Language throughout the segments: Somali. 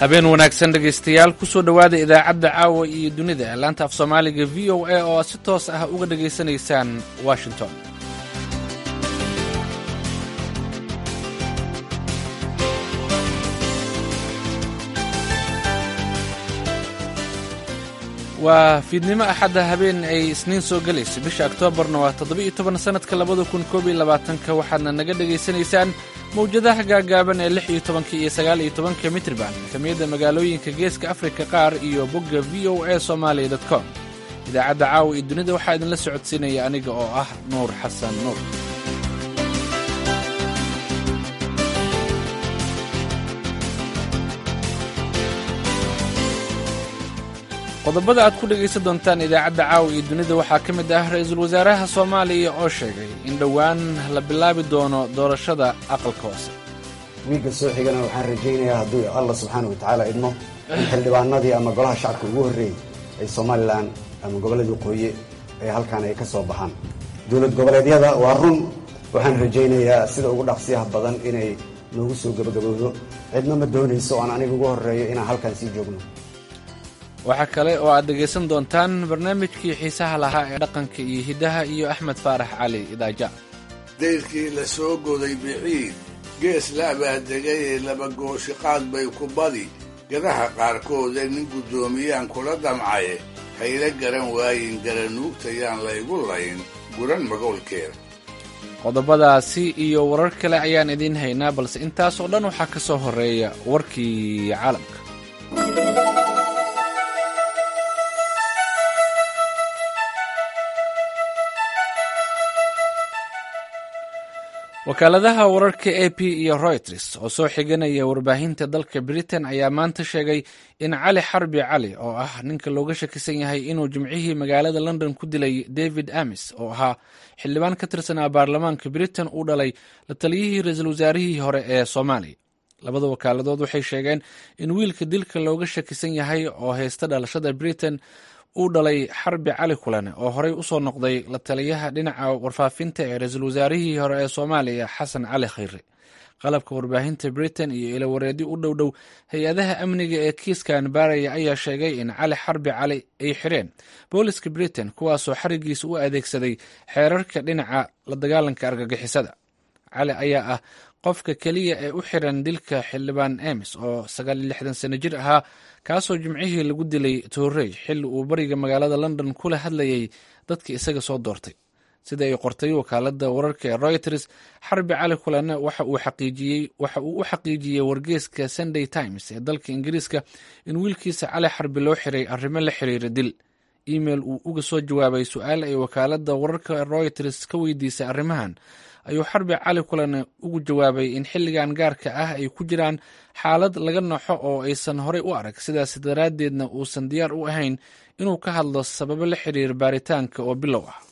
habeen wanaagsan dhegaystayaal kusoo dhowaada idaacadda caawa iyo dunida ee laanta af soomaaliga v o a oo aad si toos ah uga dhegaysanaysaan washington waa fiidnimo axadda habeen ay isniin soo gelayso bisha oktoobarna waa toddoba-iyo toban sannadka labada kun koob iyo labaatanka waxaadna naga dhegaysanaysaan mawjadaha gaagaaban ee lix iyo tobanka iyo sagaal iyo tobanka mitrban kamiyadda magaalooyinka geeska afrika qaar iyo bogga v o a somaaliya dot com idaacadda caawa iyo dunida waxaa idinla socodsiinaya aniga oo ah nuur xasan nuur qodobada aad ku dhegaysan doontaan idaacadda caawa iyo dunida waxaa ka mid ah ra-iisul wasaaraha soomaaliya oo sheegay in dhowaan la bilaabi doono doorashada aqalka hoose wiigga soo xigana waxaan rajaynayaa hadduu allah subxaana wa tacaala idmo in xildhibaanadii ama golaha shacabka ugu horreeyey ay somalilan ama gobolladii waqooyi ee halkaan ay ka soo baxaan dowlad goboleedyada waa run waxaan rajaynayaa sida ugu dhaqsiyaha badan inay noogu soo gebagabowdo cidna ma doonayso oan aniga ugu horreeyo inaan halkaan sii joogno waxaa kale oo aad dhegaysan doontaan barnaamijkii xiisaha lahaa ee dhaqanka iyo hiddaha iyo axmed faarax cali idaaja dayrkii la soo goday biciid gees la abaadegay ee laba gooshiqaad bay ku badi gadaha qaarkooda nin guddoomiyaan kula damcaye hayla garan waayin garanuugtayaan laygu layn guran magoolkeeda qodobadaasi iyo warar kale ayaan idiin haynaa balse intaas oo dhan waxaa ka soo horreeya warkii caalamka wakaaladaha wararka a p iyo royters oo soo xiganaya warbaahinta dalka britain ayaa maanta sheegay in cali xarbi cali oo ah ninka looga shakisan yahay inuu jimcihii magaalada london ku dilay david amis oo ahaa xildhibaan ka tirsanaa baarlamaanka britain uu dhalay la taliyihii ra-iisul wasaarihii hore ee soomaaliya labada wakaaladood waxay sheegeen in wiilka dilka looga shakisan yahay oo haysta dhalashada britain uu dhalay xarbi cali kulane oo horey usoo noqday la taliyaha dhinaca warfaafinta ee ra-iisul wasaarihii hore ee soomaaliya xasan cali khayre qalabka warbaahinta britain iyo ilawareedi u dhow dhow hay-adaha amniga ee kiiskan baaraya ayaa sheegay in cali xarbi cali ay xireen booliska britain kuwaasoo xarigiisa u adeegsaday xeerarka dhinaca la dagaalanka argagixisada cali ayaa ah qofka keliya ee u xiran dilka xildhibaan ems oo sagaal iyo lixdan sano jir ahaa kaasoo jimcihii lagu dilay toorey xilli uu bariga magaalada london kula hadlayay dadkii isaga soo doortay sida ay qortay wakaalada wararka ee royters xarbi cali kulane waxa uu u xaqiijiyey wargeeska sunday times ee dalka ingiriiska in wiilkiisa cali xarbi loo xiray arrimo la xiriira dil email uu uga soo jawaabay su-aal ay wakaalada wararka royters ka weydiisay arrimahan ayuu xarbi cali kulane ugu jawaabay in xilligan gaarka ah ay ku jiraan xaalad laga noxo oo aysan horey u arag sidaas daraaddeedna uusan diyaar u ahayn inuu ka hadlo sababo la xiriir baaritaanka oo bilow ah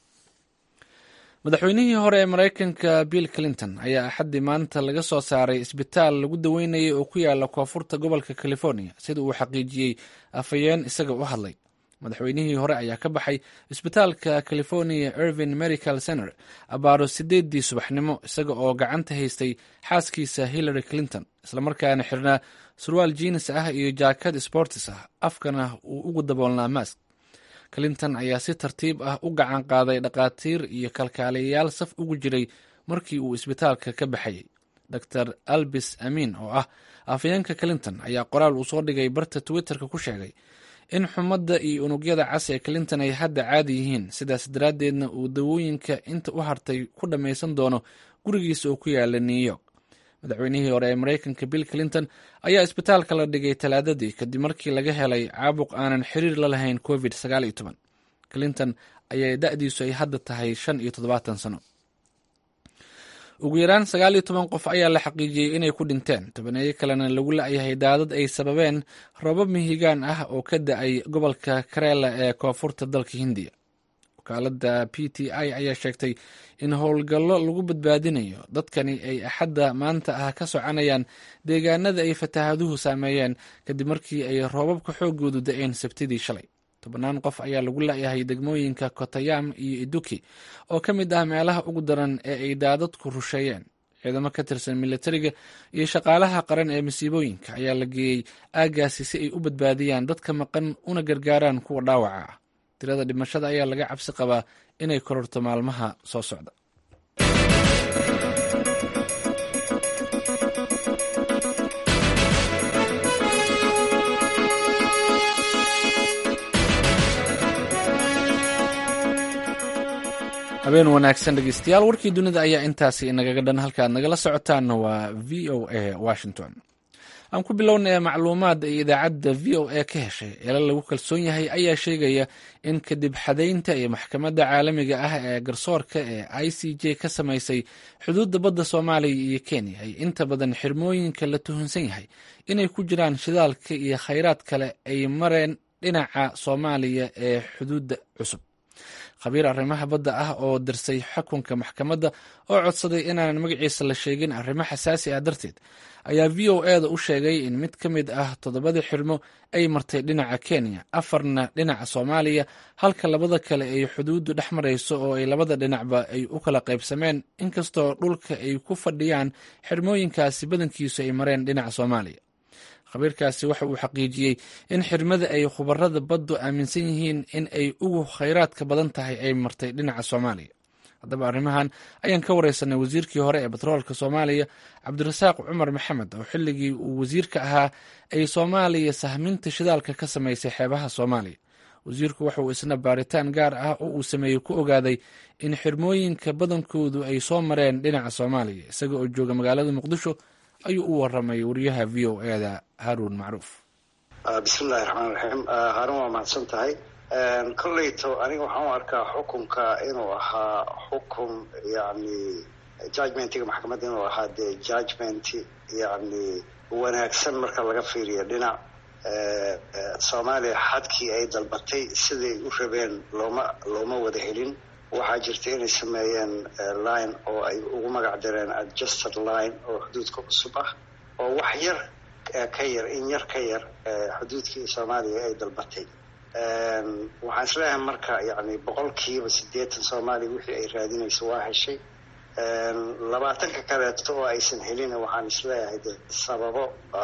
madaxweynihii hore ee maraykanka bill clinton ayaa axaddii maanta laga soo saaray isbitaal lagu daweynayay oo ku yaala koonfurta gobolka california sida uu xaqiijiyey afhayeen isaga u hadlay madaxweynihii hore ayaa ka baxay isbitaalka california irvin medical center abaaro sideedii subaxnimo isaga oo gacanta haystay xaaskiisa hillary clinton islamarkaana xirnaa surwaal jiinis ah iyo jaakad sportis ah afkana uu ugu daboolnaa mask clinton ayaa si tartiib ah u gacan qaaday dhakhaatiir iyo kalkaaliyayaal saf ugu jiray markii uu isbitaalka ka baxayay dor albis amiin oo ah afhayeenka clinton ayaa qoraal uu soo dhigay barta twitterka ku sheegay in xumadda iyo unugyada cas ee clinton ay hadda caadi yihiin sidaas daraaddeedna uu dawooyinka inta u hartay ku dhammaysan doono gurigiisa oo ku yaala new york madaxweynihii hore ee maraykanka bill clinton ayaa isbitaalka la dhigay talaadadii kadib markii laga helay caabuq aanan xiriir la lahayn covid clinton ayaa da-diisu ay hadda tahay shan iyo toddobaatan sano ugu yaraan sagaal iyo toban qof ayaa la xaqiijiyey inay ku dhinteen tobaneeyo kalena lagu la-yahay daadad ay sababeen roobab mihigaan ah oo ka da-ay gobolka kareela ee koonfurta dalka hindiya wakaalada p t i ayaa sheegtay in howlgallo lagu badbaadinayo dadkani ay axadda maanta ah ka soconayaan deegaanada ay fataahaduhu saameeyeen kadib markii ay roobabka xoogoodu da-een sabtidii shalay tobannaan qof ayaa lagu la-yahay degmooyinka kotayam iyo iduki oo ka mid ah meelaha ugu daran ee ay daadadku rusheeyeen ciidamo ka tirsan militariga iyo shaqaalaha qaran ee masiibooyinka ayaa la geeyey aaggaasi si ay u badbaadiyaan dadka maqan una gargaaraan kuwa dhaawaca ah tirada dhimashada ayaa laga cabsi qabaa inay kororto maalmaha soo socda habeen wanaagsan dhegeystayaal warkii dunida ayaa intaasi inagaga dhan halkaad nagala socotaanna waa v o a washington aan ku bilownay macluumaad ay idaacadda v o a ka heshay eela lagu kalsoon yahay ayaa sheegaya in kadib xadaynta iyo maxkamadda caalamiga ah ee garsoorka ee i c j ka samaysay xuduudda badda soomaaliya iyo kenya ay inta badan xirmooyinka la tuhunsan yahay inay ku jiraan shidaalka iyo khayraad kale ay mareen dhinaca soomaaliya ee xuduudda cusub khabiir arrimaha badda ah oo dirsay xukunka maxkamadda oo codsaday inaanan magaciisa la sheegin arrimo xasaasi ah darteed ayaa v o e da u sheegay in mid ka mid ah toddobadii xirmo ay martay dhinaca kenya afarna dhinaca soomaaliya halka labada kale ay xuduuddu dhex marayso oo ay labada dhinacba ay u kala qaybsameen inkastoo dhulka ay ku fadhiyaan xirmooyinkaasi badankiisu ay mareen dhinaca soomaaliya khabiirkaasi waxa uu xaqiijiyey in xirmada ay khubarada baddu aaminsan yihiin in ay ugu khayraadka badan tahay ay martay dhinaca soomaaliya haddaba arrimahan ayaan ka wareysanay wasiirkii hore ee batroolka soomaaliya cabdirasaaq cumar maxamed oo xilligii uu wasiirka ahaa ay soomaaliya sahminta shidaalka ka samaysay xeebaha soomaaliya wasiirku waxa uu isna baaritaan gaar ah oo uu sameeyey ku ogaaday in xirmooyinka badankoodu ay soo mareen dhinaca soomaaliya isaga oo jooga magaalada muqdisho ayuu u waramay wariyaha v o e da haruun macruuf bismillahi raxmaan raxiim haarun waa mahadsan tahay kolleyto aniga waxaan u arkaa xukunka inuu ahaa xukun yani judgmentiga maxkamadda inuu ahaa dee judgment yani wanaagsan marka laga fiiriyo dhinac soomaaliya xadkii ay dalbatay siday u rabeen looma looma wada helin waxaa jirta inay sameeyeen line oo ay ugu magac direen adjusted line oo xuduudka cusub ah oo wax yar ka yar in yar ka yar xuduudkii soomaaliya ay dalbatay waxaan isleeyahay marka yani boqolkiiba siddeetan soomaaliya wixii ay raadinayso waa heshay labaatanka kaleeto oo aysan helin waxaan isleeyahay de sababo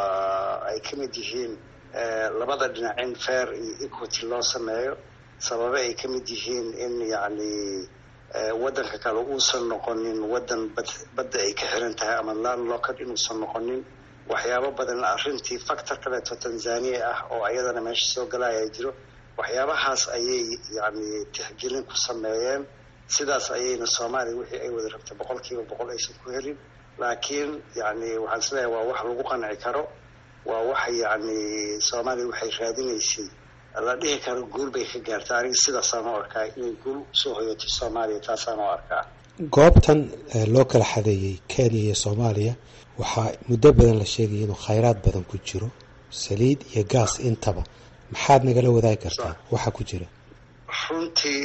ay ka mid yihiin labada dhinac in fair iyo equity loo sameeyo sababe ay ka mid yihiin in yacni waddanka kale uusan noqonin waddan bad badda ay ka xiran tahay ama landlocked inuusan noqonin waxyaabo badan arrintii factor kaleeto tanzania ah oo ayadana meesha soo galaya jiro waxyaabahaas ayay yacni tixgelin ku sameeyeen sidaas ayayna soomaaliya wixii ay wada rabtay boqol kiiba boqol aysan ku helin laakiin yacni waxaan isleeyahay waa wax lagu qanci karo waa wax yacni soomaaliya waxay raadinaysay la dhihi karo guul bay ka gaarta aniga sidaasaan u arkaa inay guul usoo hoyatay soomaaliya taasaan u arkaa goobtan loo kala xadeeyey kenya iyo soomaaliya waxaa muddo badan la sheegaya inuu khayraad badan ku jiro saliid iyo gaas intaba maxaad nagala wadaagi kartaa waxaa ku jira runtii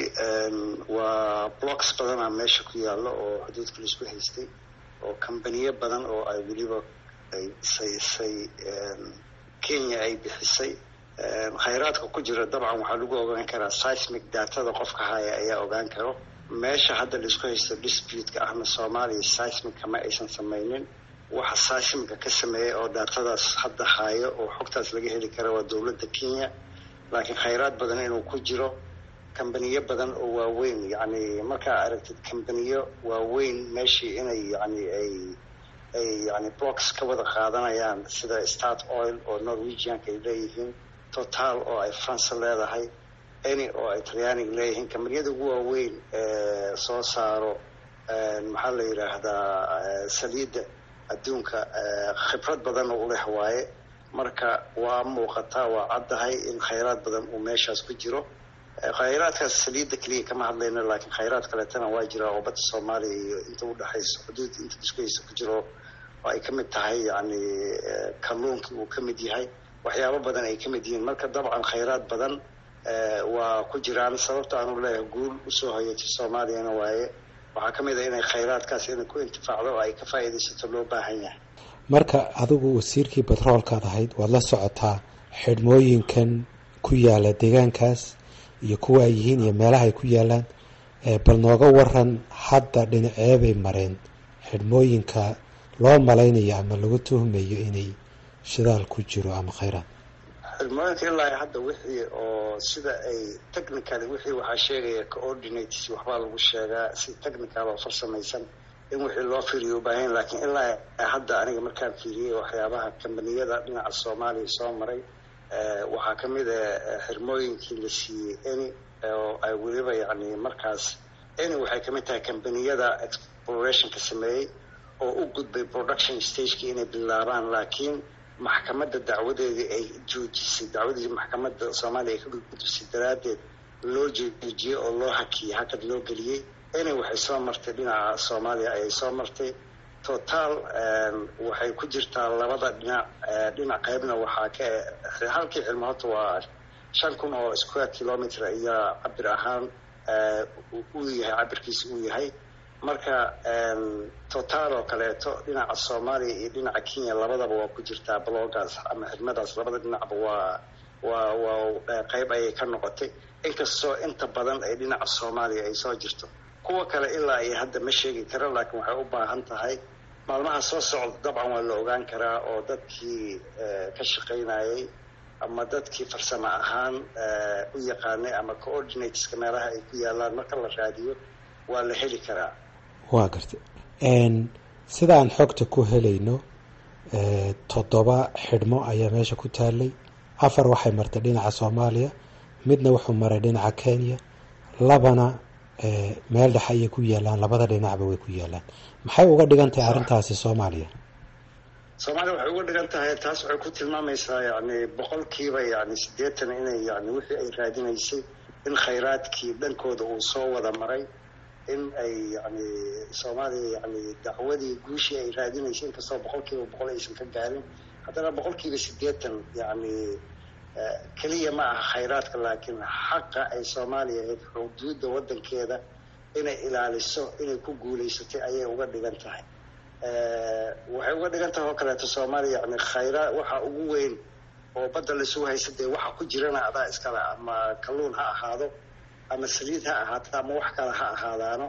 waa blocks badanaa meesha ku yaalla oo xuduudka laisku haystay oo kambaniyo badan oo ay weliba ay saysay kenya ay bixisay khayraadka ku jira dabcan waxaa lagu ogaan karaa seismic datada qofka haya ayaa ogaan karo meesha hadda laisku haysto dispute-ka ahna soomaaliya seismica ma aysan samaynin waxa seismica ka sameeyay oo datadaas hadda hayo oo xogtaas laga heli kara waa dowladda kenya laakiin khayraad badan inuu ku jiro kambaniyo badan oo waaweyn yacni markaa aragtid kambaniyo waaweyn meeshii inay yani ay ay yani blocks ka wada qaadanayaan sida start oil oo norwegianka ay leeyihiin total oo ay france leedahay any oo ay talyaaniga leeyihiin kambaniyada ugu waaweyn ee soo saaro maxaa la yidhaahdaa saliidda adduunka khibrad badan oo u leh waaye marka waa muuqataa waa caddahay in khayraad badan uu meeshaas ku jiro khayraadkaas saliidda keliya kama hadlayno laakiin khayraad kaleetana waa jira oo badda soomaaliya iyo inta udhexaysa xuduud inta iskuhaysa ku jiro oo ay ka mid tahay yacni kalluunkii uu ka mid yahay waxyaabo badan ay ka mid yihiin marka dabcan khayraad badan waa ku jiraan sababta aanu leeyahay guul usoo hoyatay soomaaliyana waaye waxaa ka mid a inay khayraadkaas inay ku intifaacdo oo ay ka faa'iidaysato loo baahan yahay marka adigu wasiirkii batroolkaad ahayd waad la socotaa xidhmooyinkan ku yaala deegaankaas iyo kuwa ay yihiin iyo meelaha ay ku yaalaan bal nooga waran hadda dhinaceebay mareen xidhmooyinka loo malaynayo ama lagu tuhmayo inay shidaal ku jiro ama khayraad xirmooyinka ilaa hadda wixii oo sida ay technicaly wixii waxaa sheegaya coordinates waxbaa lagu sheegaa si technical oo farsamaysan in wixii loo fiiriyo ubaahan laakiin ilaa hadda aniga markaan fiiriyey waxyaabaha kambaniyada dhinaca soomaaliya soo maray waxaa ka mid a xirmooyinkii la siiyey eni oo ay weliba yani markaas eni waxay kamid tahay kambaniyada explorationka sameeyey oo u gudbay production stagekii inay bilaabaan laakiin maxkamadda dacwadeedii ay joojisay dacwadii maxkamadda soomaaliya ay ka gudbisay daraaddeed loo joojiyey oo loo hakiyey hakad loo geliyey eni waxay soo martay dhinaca soomaaliya ayay soo martay total waxay ku jirtaa labada dhinac dhinac qaybna waxaa ka halkii cilmo horta waa shan kun oo square kilometer ayaa cabir ahaan uu yahay cabirkiisa uu yahay marka total oo kaleeto dhinaca soomaaliya iyo dhinaca kenya labadaba waa ku jirtaa bloggaas ama xidmadaas labada dhinacba waa waa waa qayb ayay ka noqotay inkastoo inta badan ay dhinaca soomaaliya ay soo jirto kuwa kale ilaa iyo hadda ma sheegi karo laakiin waxay u baahan tahay maalmaha soo socda dabcan waa la ogaan karaa oo dadkii ka shaqaynayay ama dadkii farsamo ahaan u yaqaanay ama coordinateska meelaha ay ku yaalaan marka la raadiyo waa la heli karaa waa gartay sidaan xogta ku helayno toddoba xidhmo ayaa meesha ku taalay afar waxay martay dhinaca soomaaliya midna wuxuu maray dhinaca kenya labana meel dhexe ayay ku yaalaan labada dhinacba way ku yaalaan maxay uga dhigan tahay arrintaasi soomaaliya soomaaliya waxay uga dhigan tahay taas waxay ku tilmaamaysaa yani boqolkiiba yani siddeetan inay yani wixii ay raadinaysay in khayraadkii dhankooda uu soo wada maray in ay yani soomaaliya yani dacwadii guushii ay raadinaysay inkastoo boqolkiiba boqol aysan ka gaarin haddana boqolkiiba siddeetan yani keliya ma aha khayraadka laakiin xaqa ay soomaaliya ahayd xuduudda waddankeeda inay ilaaliso inay ku guulaysatay ayay uga dhigan tahay waxay uga dhigan tahay oo kaleeto soomaaliya yani khayraad waxa ugu weyn oo badda laisugu haysa dee waxa ku jirana adaa iskale ama kalluun ha ahaado ama saliid ha ahaato ama wax kale ha ahaadaano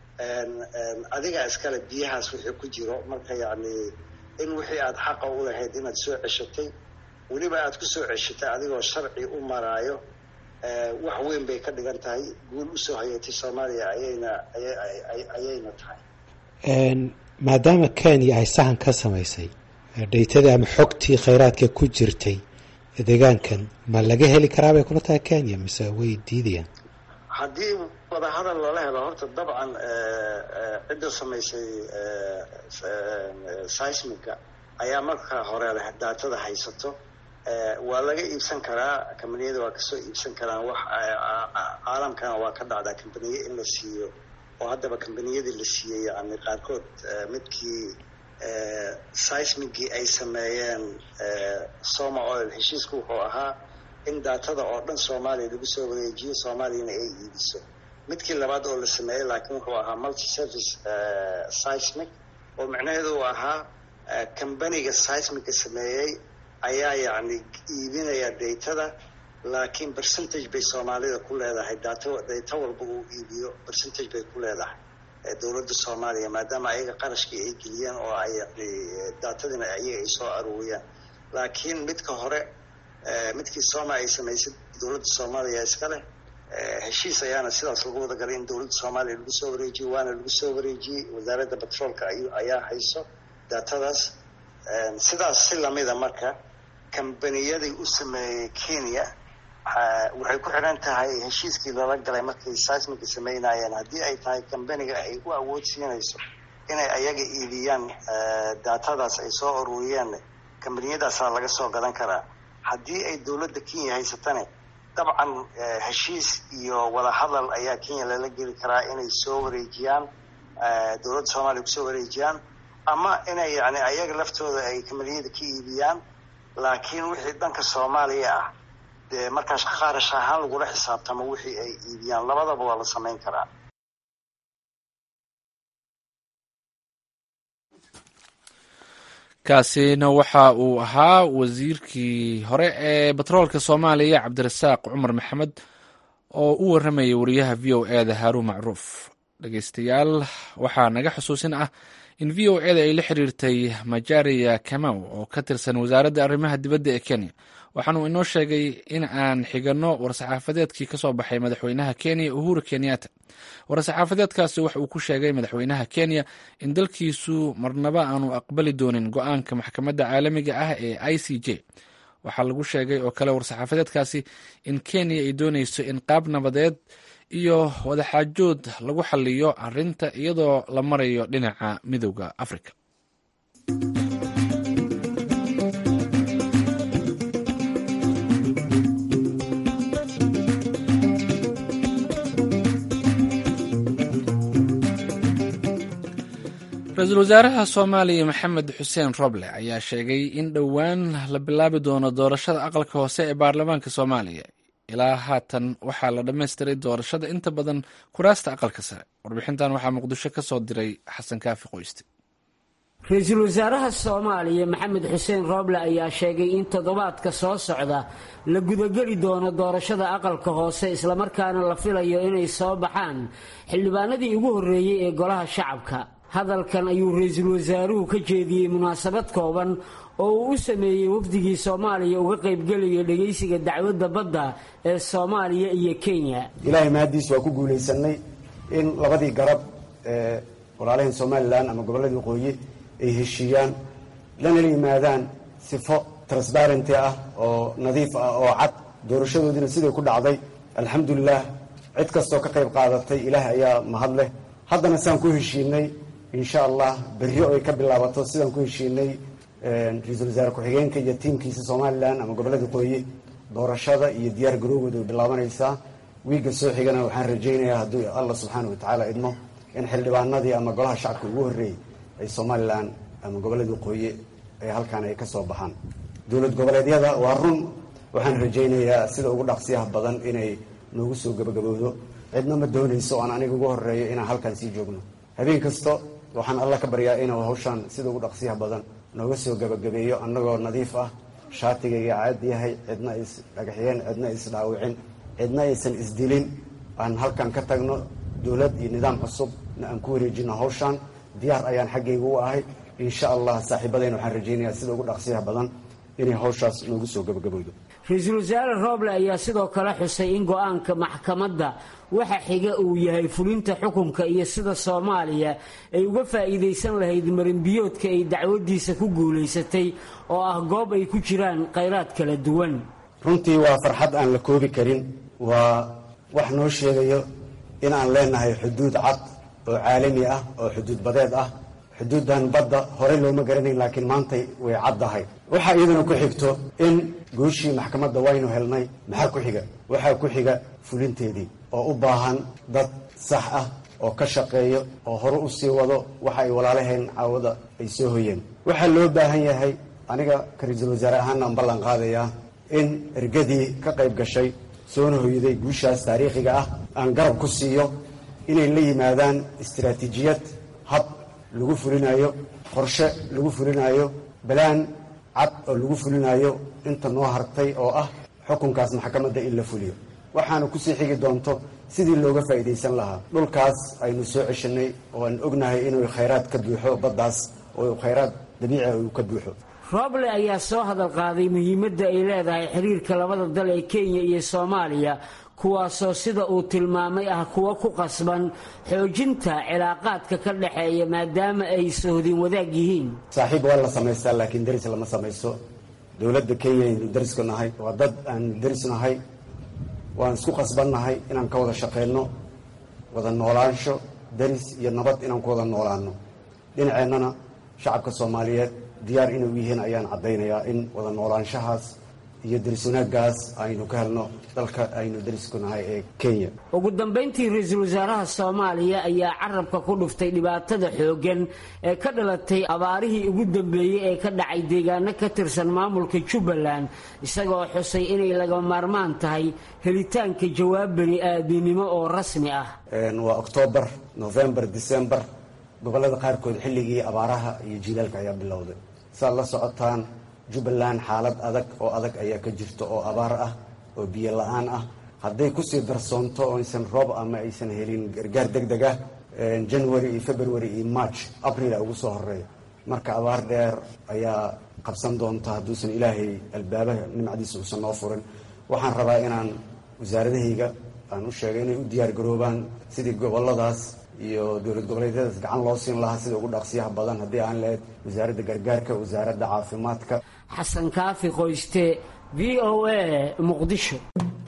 adiga iskale biyahaas wixii ku jiro marka yani in wixii aada xaqa u lahayd inaad soo ceshatay weliba aada kusoo ceshatay adigoo sharci u maraayo wax weyn bay ka dhigan tahay guul usoo hayatay soomaaliya ayayna ayayna tahay maadaama kenya ay sahan ka samaysay dhaytadii ama xogtii khayraadka ku jirtay deegaankan ma laga heli karaa bay kula tahay kenya mise way diidayaan haddii wadahadal loola helo horta dabcan cidda samaysay seismiga ayaa marka hore leh daatada haysato waa laga iibsan karaa kambaniyada waa kasoo iibsan karaan wax caalamkana waa ka dhacdaa kambaniye in la siiyo oo haddaba kambaniyadii la siiyey yani qaarkood midkii seismigii ay sameeyeen soma oil heshiisku wuxuu ahaa in daatada oo dhan soomaaliya lagu soo wareejiyo soomaaliyana ay iibiso midkii labaad oo la sameeyey laakiin wuxuu ahaa multi service seismic oo macnaheedu uu ahaa kambaniga seismiga sameeyey ayaa yacni iibinaya daytada laakiin percentage bay soomaalida ku leedahay daato dayta walba uu iibiyo percentage bay ku leedahay dowladda soomaaliya maadaama ayaga qarashkii ay geliyeen oo ay yani daatadiina ayaga ay soo aruuriyaan laakiin midka hore midkii sooma ay samaysay dowladda soomaaliya iska leh heshiis ayaana sidaas lagu wada galay in dowladda soomaaliya lagu soo wareejiyo waana lagu soo wareejiyey wasaaradda batroolka ayaa hayso daatadaas sidaas si lamida marka kambaniyadii u sameeyey kenya waxay ku xidhan tahay heshiiskii lala galay markay seismiga sameynayeen haddii ay tahay kambaniga ay u awood siinayso inay ayaga iibiyaan daatadaas ay soo ururiyeen kambaniyadaasaa laga soo gadan karaa haddii ay dowladda kenya haysatane dabcan heshiis iyo wadahadal ayaa kenya lala geli karaa inay soo wareejiyaan dowladda soomaaliya kusoo wareejiyaan ama inay yani ayaga laftooda ay kambaniyada ka iibiyaan laakiin wixii dhanka soomaaliya ah dee markaas qaarash ahaan lagula xisaabtamo wixii ay iibiyaan labadaba waa la samayn karaa kaasina waxa uu ahaa wasiirkii hore ee batroolka soomaaliya cabdirasaaq cumar maxamed oo u waramayay wariyaha v o e da haruun macruuf dhegeystayaal waxaa naga xusuusin ah in v o eda ay la xiriirtay majaria kamau oo ka tirsan wasaaradda arrimaha dibadda ee kenya waxaanuu inoo sheegay in aan xiganno war-saxaafadeedkii ka soo baxay madaxweynaha kenya uhuru kenyatta war-saxaafadeedkaasi waxa uu ku sheegay madaxweynaha kenya in dalkiisu marnaba aanu aqbali doonin go-aanka maxkamadda caalamiga ah ee i c j waxaa lagu sheegay oo kale war-saxaafadeedkaasi in kenya ay dooneyso in qaab nabadeed iyo wadaxaajood lagu xaliyo arinta iyadoo la marayo dhinaca midowda africa ra-iisul wasaaraha soomaaliya maxamed xuseen roble ayaa sheegay in dhowaan la bilaabi doono doorashada aqalka hoose ee baarlamaanka soomaaliya ilaa haatan waxaa la dhammaystiray doorashada inta badan kuraasta aqalka sare warbixintan waxaa muqdisho ka soo diray xasan kaafi qoyste ra-iisul wasaaraha soomaaliya maxamed xuseen rooble ayaa sheegay in toddobaadka soo socda la gudageli doono doorashada aqalka hoose islamarkaana la filayo inay soo baxaan xildhibaanadii ugu horreeyey ee golaha shacabka hadalkan ayuu ra-iisul wasaaruhu ka jeediyey munaasabad kooban oo uu u sameeyey wafdigii soomaaliya uga qaybgelaya dhegaysiga dacwadda badda ee soomaaliya iyo kenya ilaahay mahaddiis waa ku guulaysanay in labadii garab ee walaalaheen somalilan ama gobolladii waqooyi ay heshiiyaan lana la yimaadaan sifo transbarenty ah oo nadiif ah oo cad doorashadoodiina siday ku dhacday alxamdulilah cid kastoo ka qayb qaadatay ilaah ayaa mahad leh haddana sidaan ku heshiinay insha allah berri oo ay ka bilaabato sidaan ku heshiinay ra-iisul wasaare ku-xigeenka iyo tiimkiisa somalilan ama gobollada waqooyi doorashada iyo diyaar garoowooda way bilaabanaysaa wiigga soo xigana waxaan rajaynayaa hadduu allah subxaana watacaala idmo in xildhibaanadii ama golaha shacabka ugu horreeyey ay somalilan ama gobollada waqooyi ay halkaan ay ka soo baxaan dowlad goboleedyada waa run waxaan rajaynayaa sida ugu dhaqsiyaha badan inay noogu soo gabagabowdo cidna ma doonayso aan aniga ugu horeeyo inaan halkaan sii joogno habeen kasta waxaan alla ka baryaa inuu hawshaan sida ugu dhaqsiyaha badan nooga soo gabagabeeyo annagoo nadiif ah shaatigayga caad yahay cidna is dhagaxyeen cidna isdhaawicin cidna aysan isdilin aan halkan ka tagno dowlad iyo nidaam cusubna aan ku wareejino hawshaan diyaar ayaan xaggayga u ahay insha allah saaxiibadayna waxaan rajaynayaa sida ugu dhaqsiyaha badan inay hawshaas noogu soo gabagabowdo ra-iisul wasaare rooble ayaa sidoo kale xusay in go-aanka maxkamadda waxa xiga uu yahay fulinta xukunka iyo sida soomaaliya ay uga faa'iidaysan lahayd marinbiyoodka ay dacwadiisa ku guulaysatay oo ah goob ay ku jiraan khayraad kala duwan runtii waa farxad aan la koobi karin waa wax noo sheegayo in aan leenahay xuduud cad oo caalami ah oo xuduud badeed ah xuduuddan badda horey looma garanayn laakiin maantay way caddahay waxaa iyaduna ku xigto in gooshii maxkamadda waynu helnay maxaa ku xiga waxaa ku xiga fulinteedii oo u baahan dad sax ah oo ka shaqeeyo oo hore u sii wado waxa ay walaalaheen caawada ay soo hoyeen waxaa loo baahan yahay aniga ka ra-iisul wasaare ahaana aan ballan qaadayaa in ergadii ka qayb gashay soona hoyday guushaas taariikhiga ah aan garab ku siiyo inay la yimaadaan istaraatiijiyad hab lagu fulinayo qorshe lagu fulinayo balaan cad oo lagu fulinayo inta noo hartay oo ah xukunkaas maxkamadda in la fuliyo waxaana kusii xigi doonto sidii looga faa'iidaysan lahaa dhulkaas aynu soo ceshanay oo aan ognahay inuu khayraad ka buuxo baddaas oo khayraad dabiici uu ka buuxo rooble ayaa soo hadal qaaday muhiimadda ay leedahay xiriirka labada dal ee kenya iyo soomaaliya kuwaasoo sida uu tilmaamay ah kuwa ku qasban xoojinta cilaaqaadka ka dhexeeya maadaama ay sohdin wadaag yihiin saaxiib waa la samaystaa laakiin deris lama samayso dowladda kenya aynu derisku nahay waa dad aan deris nahay waan isku qasbannahay inaan ka wada shaqayno wada noolaansho deris iyo nabad inaan ku wada noolaano dhinaceennana shacabka soomaaliyeed diyaar inay u yihiin ayaan caddaynayaa in wada noolaanshahaas iyo deris wanaaggaas aynu ka helno dalka aynu derisku nahay ee kenya ugu dambayntii ra-iisul wasaaraha soomaaliya ayaa carabka ku dhuftay dhibaatada xooggan ee ka dhalatay abaarihii ugu dambeeyey ee ka dhacay deegaano ka tirsan maamulka jubbaland isagoo xusay inay laga maarmaan tahay helitaanka jawaab bani aadinimo oo rasmi ah waa oktoobar novembar decembar gobollada qaarkood xilligii abaaraha iyo jiilaalka ayaa bilowday saad la socotaan jubbaland xaalad adag oo adag ayaa ka jirta oo abaar ah oo biyo la-aan ah hadday kusii darsoonto oo aysan roob ama aysan helin gargaar deg deg ah january iyo february iyo march april a ugu soo horeeya marka abaar dheer ayaa qabsan doonta hadduusan ilaahay albaabaha nimcadiisa uusan noo furin waxaan rabaa inaan wasaaradahayga aan u sheegay inay u diyaar garoobaan sidii goboladaas iyo dowlad goboleedyadaas gacan loo siin lahaa sida ugu dhaqsiyaha badan haddii aan lahayd wasaaradda gargaarka wasaaradda caafimaadka xasan kaafi qoyste v o a muqdisho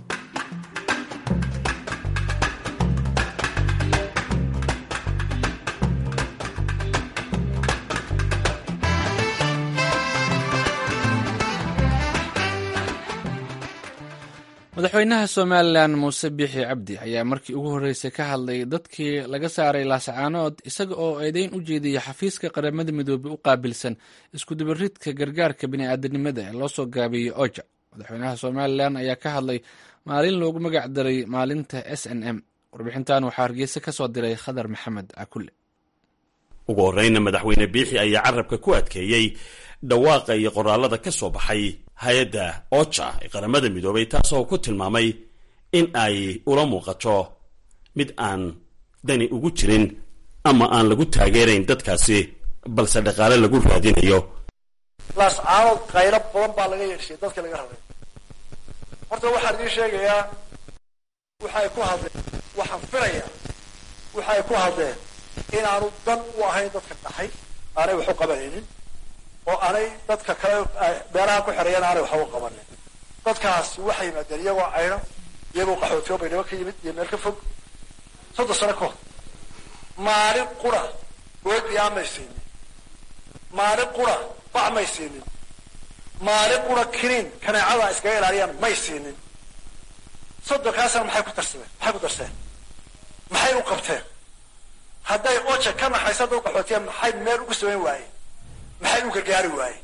madaxweynaha somalilan muuse biixi cabdi ayaa markii ugu horreysay ka hadlay dadkii laga saaray laascaanood isaga oo eedeyn u jeediyay xafiiska qaramada midoobey u qaabilsan iskudubaridka gargaarka bini'aadanimada ee loo soo gaabiyey oja madaxweynaha somalilan ayaa ka hadlay maalin loogu magac daray maalinta s n m warbixintan waxaa hargeysa ka soo diray khadar maxamed cakulle ugu horreyna madaxweyne biixi ayaa carabka ku adkeeyey dhawaaqa iyo qoraalada ka soo baxay hay-adda oja ee qaramada midoobay taasoo ku tilmaamay in ay ula muuqato mid aan dani ugu jirin ama aan lagu taageerayn dadkaasi balse dhaqaale lagu raadinayo laascaanood qaylo badan baa laga yeeshay dadka laga rabay horta waxaan idiin sheegayaa waxay ku hadleen waxaan filayaa waxay ku hadleen inaanu dan u ahayn dadka dhaxay aanay wax u qabanaynin oo aanay dadka kale meelaha ku xereeyana aanay waxba u qabanin dadkaasi waxay yimaadeen iyagoo cayno iyagoo qaxootiyo baydhabo ka yimid iyo meel ka fog soddon sano ka hor maalin qura goodbiyaa may siinin maalin qura bac may siinin maalin qura kiniin kaneecada iskaga ilaaliyaan may siinin soddonkaasna maxay ku darsadeen maxay ku darseen maxay u qabteen hadday oja ka naxaysa dad qaxootiya maxay meel ugu samayn waayeen maxay u gargaari waayeen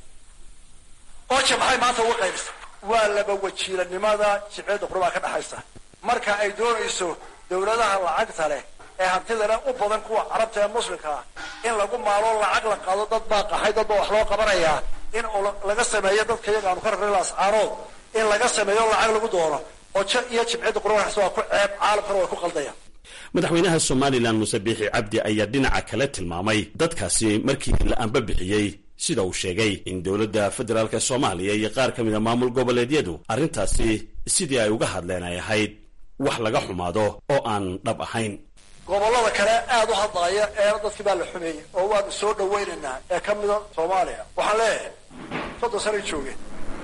oja maxay maanta uga qaybisa waa laba wajiilanimada jibceedda qurbaa ka dhaxaysa marka ay doonayso dawladaha lacagta leh ee hantida leh u badan kuwa carabta ee muslimka ah in lagu maalo lacag la qaado dad baa qaxay dad baa wax loo qabanayaa in laga sameeyo dadka iyaga aanu ka rarray laascaanood in laga sameeyo lacag lagu doono ojo iyo jibcedda qurbaas waa ku ceeb caalamkana way ku qaldayaan madaxweynaha somalilan muuse biixi cabdi ayaa dhinaca kale tilmaamay dadkaasi markii la anba bixiyey sida uu sheegay in dowladda federaalk soomaaliya iyo qaar ka mid a maamul goboleedyadu arrintaasi sidii ay uga hadleen ay ahayd wax laga xumaado oo aan dhab ahayn gobollada kale aada u hadlaaya eena dadkii baa la xumeeyey oo waanu soo dhawaynaynaa ee ka mida soomaaliya waxaan leeyahay soddon sanay joogeen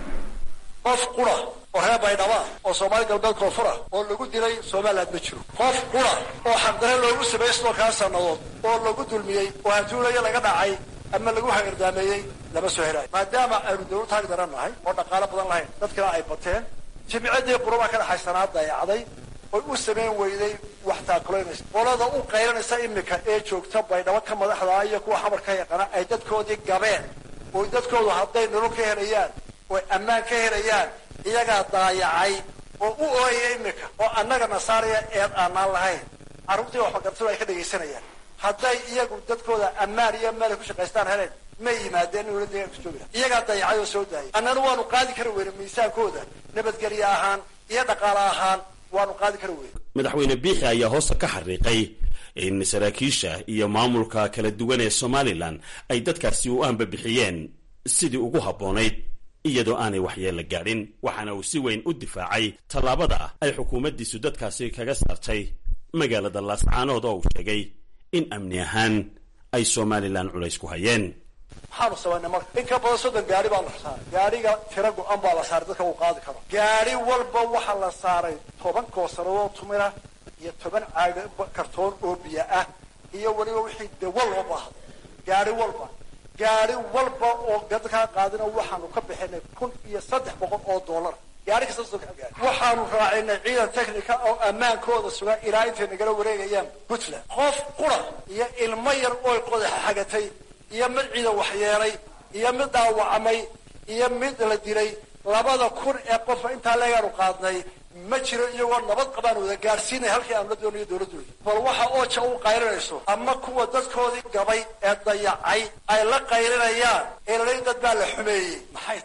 qof qura oo reer baydhaba oo soomaali galbeed koonfura oo lagu dilay somaliland ma jiro qof qura oo xaqdare loogu sameeyey sidoo kaa sannadood oo lagu dulmiyey oo hantuulaya laga dhacay ama lagu hagardaameeyey lama soo helaayo maadaama aynu dawlad taag daran nahay oo dhaqaalo badan lahayn dadkana ay bateen jimcadii qurabaa ka dhaxaysanaa dayacday oy u samayn weyday wax taakulaynaysa qolada u qaylanaysa imika ee joogta baydhabo ka madaxdaa iyo kuwa xamar ka yaqaana ay dadkoodii gabeen oo dadkoodu hadday nolol ka helayaan oy ammaan ka helayaan iyagaa daayacay oo u ooyaya imika oo annaga nasaaraya eed aanaan lahayn carruurtii waxbagartadu ay ka dhegaysanayaan hadday iyagu dadkooda ammaan iyo meel ay ku shaqaystaan heleen may yimaadeen in wladga kujoogi iyagaa dayacay oo soo daayay annana waanu qaadi kari weyne miisaankooda nabadgelye ahaan iyo dhaqaale ahaan waanu qaadi kari weyne madaxweyne biixi ayaa hoosta ka xariiqay in saraakiisha iyo maamulka kala duwan ee somalilan ay dadkaasi u aanbabixiyeen sidii ugu habboonayd iyadoo aanay waxyeella gaadhin waxaana uu si weyn u difaacay tallaabada ay xukuumaddiisu dadkaasi kaga saartay magaalada laascaanood oo uu sheegay in amni ahaan ay somalilan culays ku hayeen maxaanu samaynay marka in ka badan soddon gaari baa la saaray gaariga tira go-an baa la saaray dadka uu qaadi karo gaari walba waxaa la saaray toban koosarado tumira iyo toban caaga kartoon oo biyo ah iyo weliba wixii dawa loo baahday gaari walba gaari walba oo dadkaa qaadina waxaanu ka bixinay kun iyo saddex boqol oo dollar gaari kasta soddon gaari waxaanu raacinay ciidan technica oo ammaankooda sugan ilaa intay nagala wareegayaan puntland qof qura iyo ilmo yar ooy qodaxa xagatay iyo mid ciidan waxyeelay iyo mid dhaawacmay iyo mid la dilay labada kun ee qofa intaa leegaanu qaadnay ma jiro iyagoo nabad qabaan wada gaadhsiinay halkii aan la doonayo dowladdooda bal waxa ooja u qaylinayso ama kuwa dadkoodii gabay ee dayacay ay la qaylinayaan ee laleyn dad baa la xumeeyey maxay tahay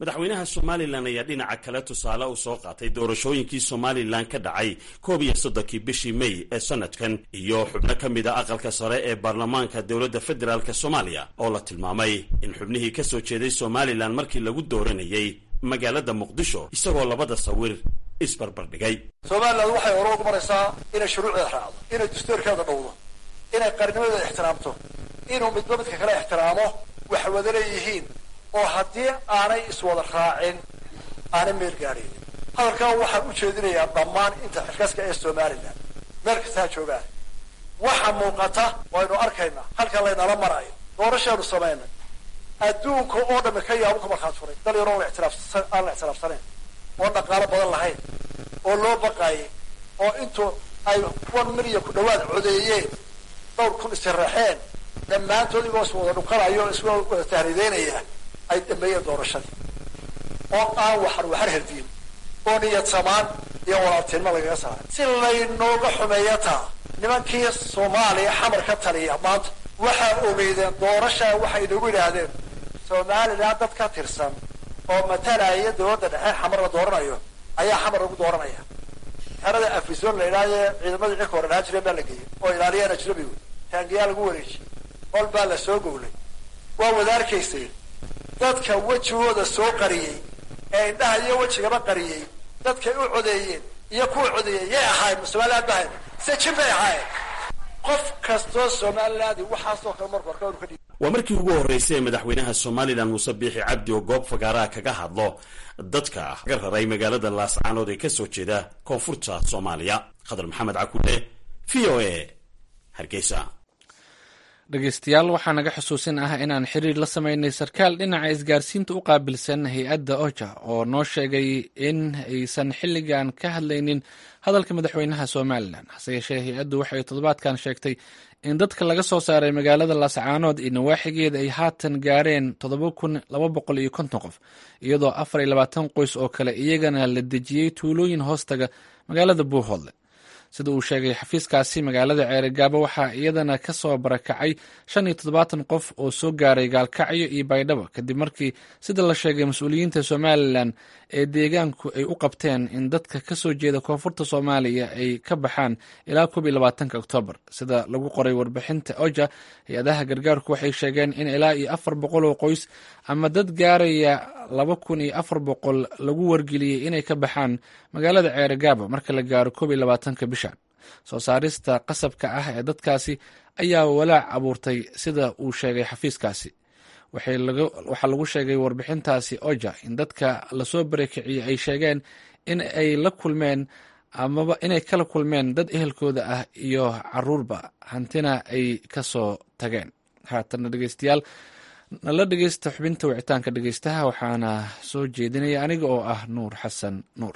madaxweynaha somalilan ayaa dhinaca kale tusaale u soo qaatay doorashooyinkii somalilan ka dhacay koob iyo soddonkii bishii may ee sanadkan iyo xubno ka mid a aqalka sare ee baarlamaanka dowladda federaalk soomaaliya oo la tilmaamay in xubnihii ka soo jeeday somalilan markii lagu dooranayay magaalada muqdisho isagoo labada sawir isbarbardhigay somalilan waxay hore ugu maraysaa inay shuruucdeeda raacdo inay dastuurkeeda dhowdo inay qarnimadeeda ixtiraamto inuu midba midka kale ixtiraamo wax wada leeyihiin oo haddii aanay iswada raacin aanay meel gaadhaynin hadalkan waxaan u jeedinayaa dhammaan inta xilkaska ee somalilan meel kastaa joogaan waxa muuqata waynu arkaynaa halkan laynala marayo doorashaanu samaynay adduunka oo dhami ka yaabo ka markhaat furay dal yaroo la ixtiraafsan aan la ixtiraafsanayn oo dhaqaalo badan lahayn oo loo baqaayay oo intuu ay kuwan milyan ku dhawaad codeeyeen dhowr kun isiraxeen dhammaantood igoo is wada dhukanayo is wada tahriideynaya ay dhameeyeen doorashadii oo aan waxar waxar herdiin oo niyad samaan iyo walaaltinimo lagaga saaray si laynooga xumeeya taa nimankii soomaaliya xamar ka taliya maanta waxaa ogeydeen doorashaa waxay nagu yidhaahdeen somalilan dad ka tirsan oo matalaya dowladda dhexe xamar la dooranayo ayaa xamar lagu dooranaya xerada afison la idhaahdee ciidamadii cirka hore dhahaan jireen baa la geeyey oo ilaaliyaan ajnabigu taangiyaa lagu wareejiyey hol baa la soo gowlay waa wada arkaysay dadka wejigooda soo qariyey ee indhaha iyo wejigaba qariyey dadkay u codeeyeen iyo kuwa codeeyey yay ahaayeen somaliland ba ahayn se jin bay ahaayeen qof kastoo somalilaandi waxaasoo kale marka horka inu ka dhig waa markii ugu horreysay ee madaxweynaha somalilan muuse biixi cabdi oo goob fagaaraha kaga hadlo dadka ka raray magaalada laascaanood ee kasoo jeeda koonfurta soomaaliya khadar maxamed cakuule v o a hargeysa dhegeystayaal waxaa naga xusuusin ah inaan xiriir la sameynay sarkaal dhinaca isgaarsiinta u qaabilsan hay-adda oja oo noo sheegay in aysan xilligan ka hadlaynin hadalka madaxweynaha somalilan hase yeeshee hay-addu waxay toddobaadkan sheegtay in dadka laga soo saaray magaalada laascaanood iyo nawaaxigeeda ay haatan gaareen toddoba kun laba boqol iyo konton qof iyadoo afar iyo labaatan qoys oo kale iyagana la dejiyey tuulooyin hoostaga magaalada buuhoodle sida uu sheegay xafiiskaasi magaalada ceerigaabo waxaa iyadana ka soo barakacay shan iyo toddobaatan qof oo soo gaaray gaalkacyo iyo baydhabo kadib markii sida la sheegay mas-uuliyiinta somalilan ee deegaanku ay u qabteen in dadka ka soo jeeda koonfurta soomaaliya ay ka baxaan ilaa koob iyo labaatanka oktoobar sida lagu qoray warbixinta oja hay-adaha gargaarku waxay sheegeen in ilaa iyo afar boqol oo qoys ama dad gaaraya laba kun iyo afar boqol lagu wargeliyey inay ka baxaan magaalada ceerigaabo marka la gaaro koob iyo labaatanka bishan soo saarista qasabka ah ee dadkaasi ayaa walaac abuurtay sida uu sheegay xafiiskaasi waxaa lagu sheegay warbixintaasi oja in dadka lasoo barakiciyey ay sheegeen in ay la kulmeen amaba inay kala kulmeen dad ehelkooda ah iyo caruurba hantina ay ka soo tageen haatana dhegeystayaal nala dhegeysta xubinta wicitaanka dhegeystaha waxaana soo jeedinaya aniga oo ah nuur xasan nuur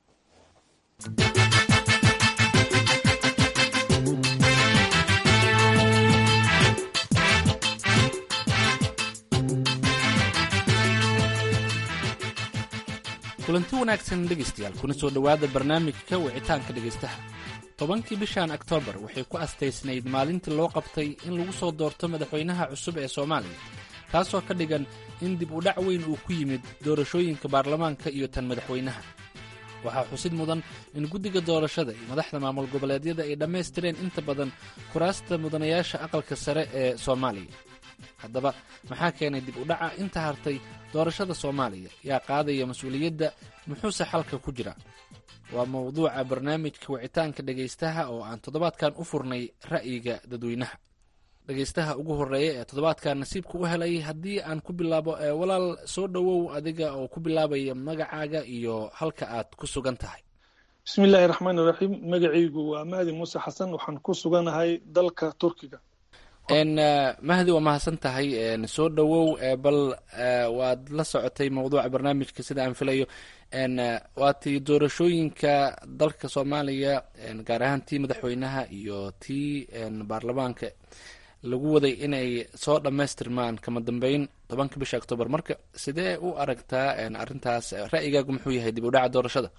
kulanti wanaagsan dhegeystayaal kuna soo dhowaada barnaamijka wicitaanka dhegeystaha tobankii bishan oktoobar waxay ku astaysnayd maalintii loo qabtay in lagu soo doorto madaxweynaha cusub ee soomaaliya taasoo ka dhigan in dib u dhac weyn uu ku yimid doorashooyinka baarlamaanka iyo tan madaxweynaha waxaa xusid mudan in guddiga doorashada iyo madaxda maamul goboleedyada ay dhammaystireen inta badan kuraasta mudanayaasha aqalka sare ee soomaaliya haddaba maxaa keenay dib u dhaca inta hartay doorashada soomaaliya yaa qaadaya mas-uuliyadda muxuuse xalka ku jira waa mowduuca barnaamijka wicitaanka dhegaystaha oo aan toddobaadkan u furnay ra'yiga dadweynaha dhegaystaha ugu horeeya ee toddobaadkan nasiibka u helay haddii aan ku bilaabo walaal soo dhowow adiga oo ku bilaabaya magacaaga iyo halka aad ku sugan tahay bismi illaahi raxmaan iraxiim magacaygu waa mahdi muuse xasan waxaan ku suganahay dalka turkiga mahdi waa mahadsan tahay soo dhowow bal waad la socotay mawduuca barnaamijka sida aan filayo waa tii doorashooyinka dalka soomaaliya gaar ahaan tii madaxweynaha iyo tii baarlamaanka lagu waday inay soo dhammaystirmaan kama dambeyn tobanka bisha octoobar marka sidee u aragtaa arintaas ra'yigaagu muxuu yahay dib u dhaca doorashada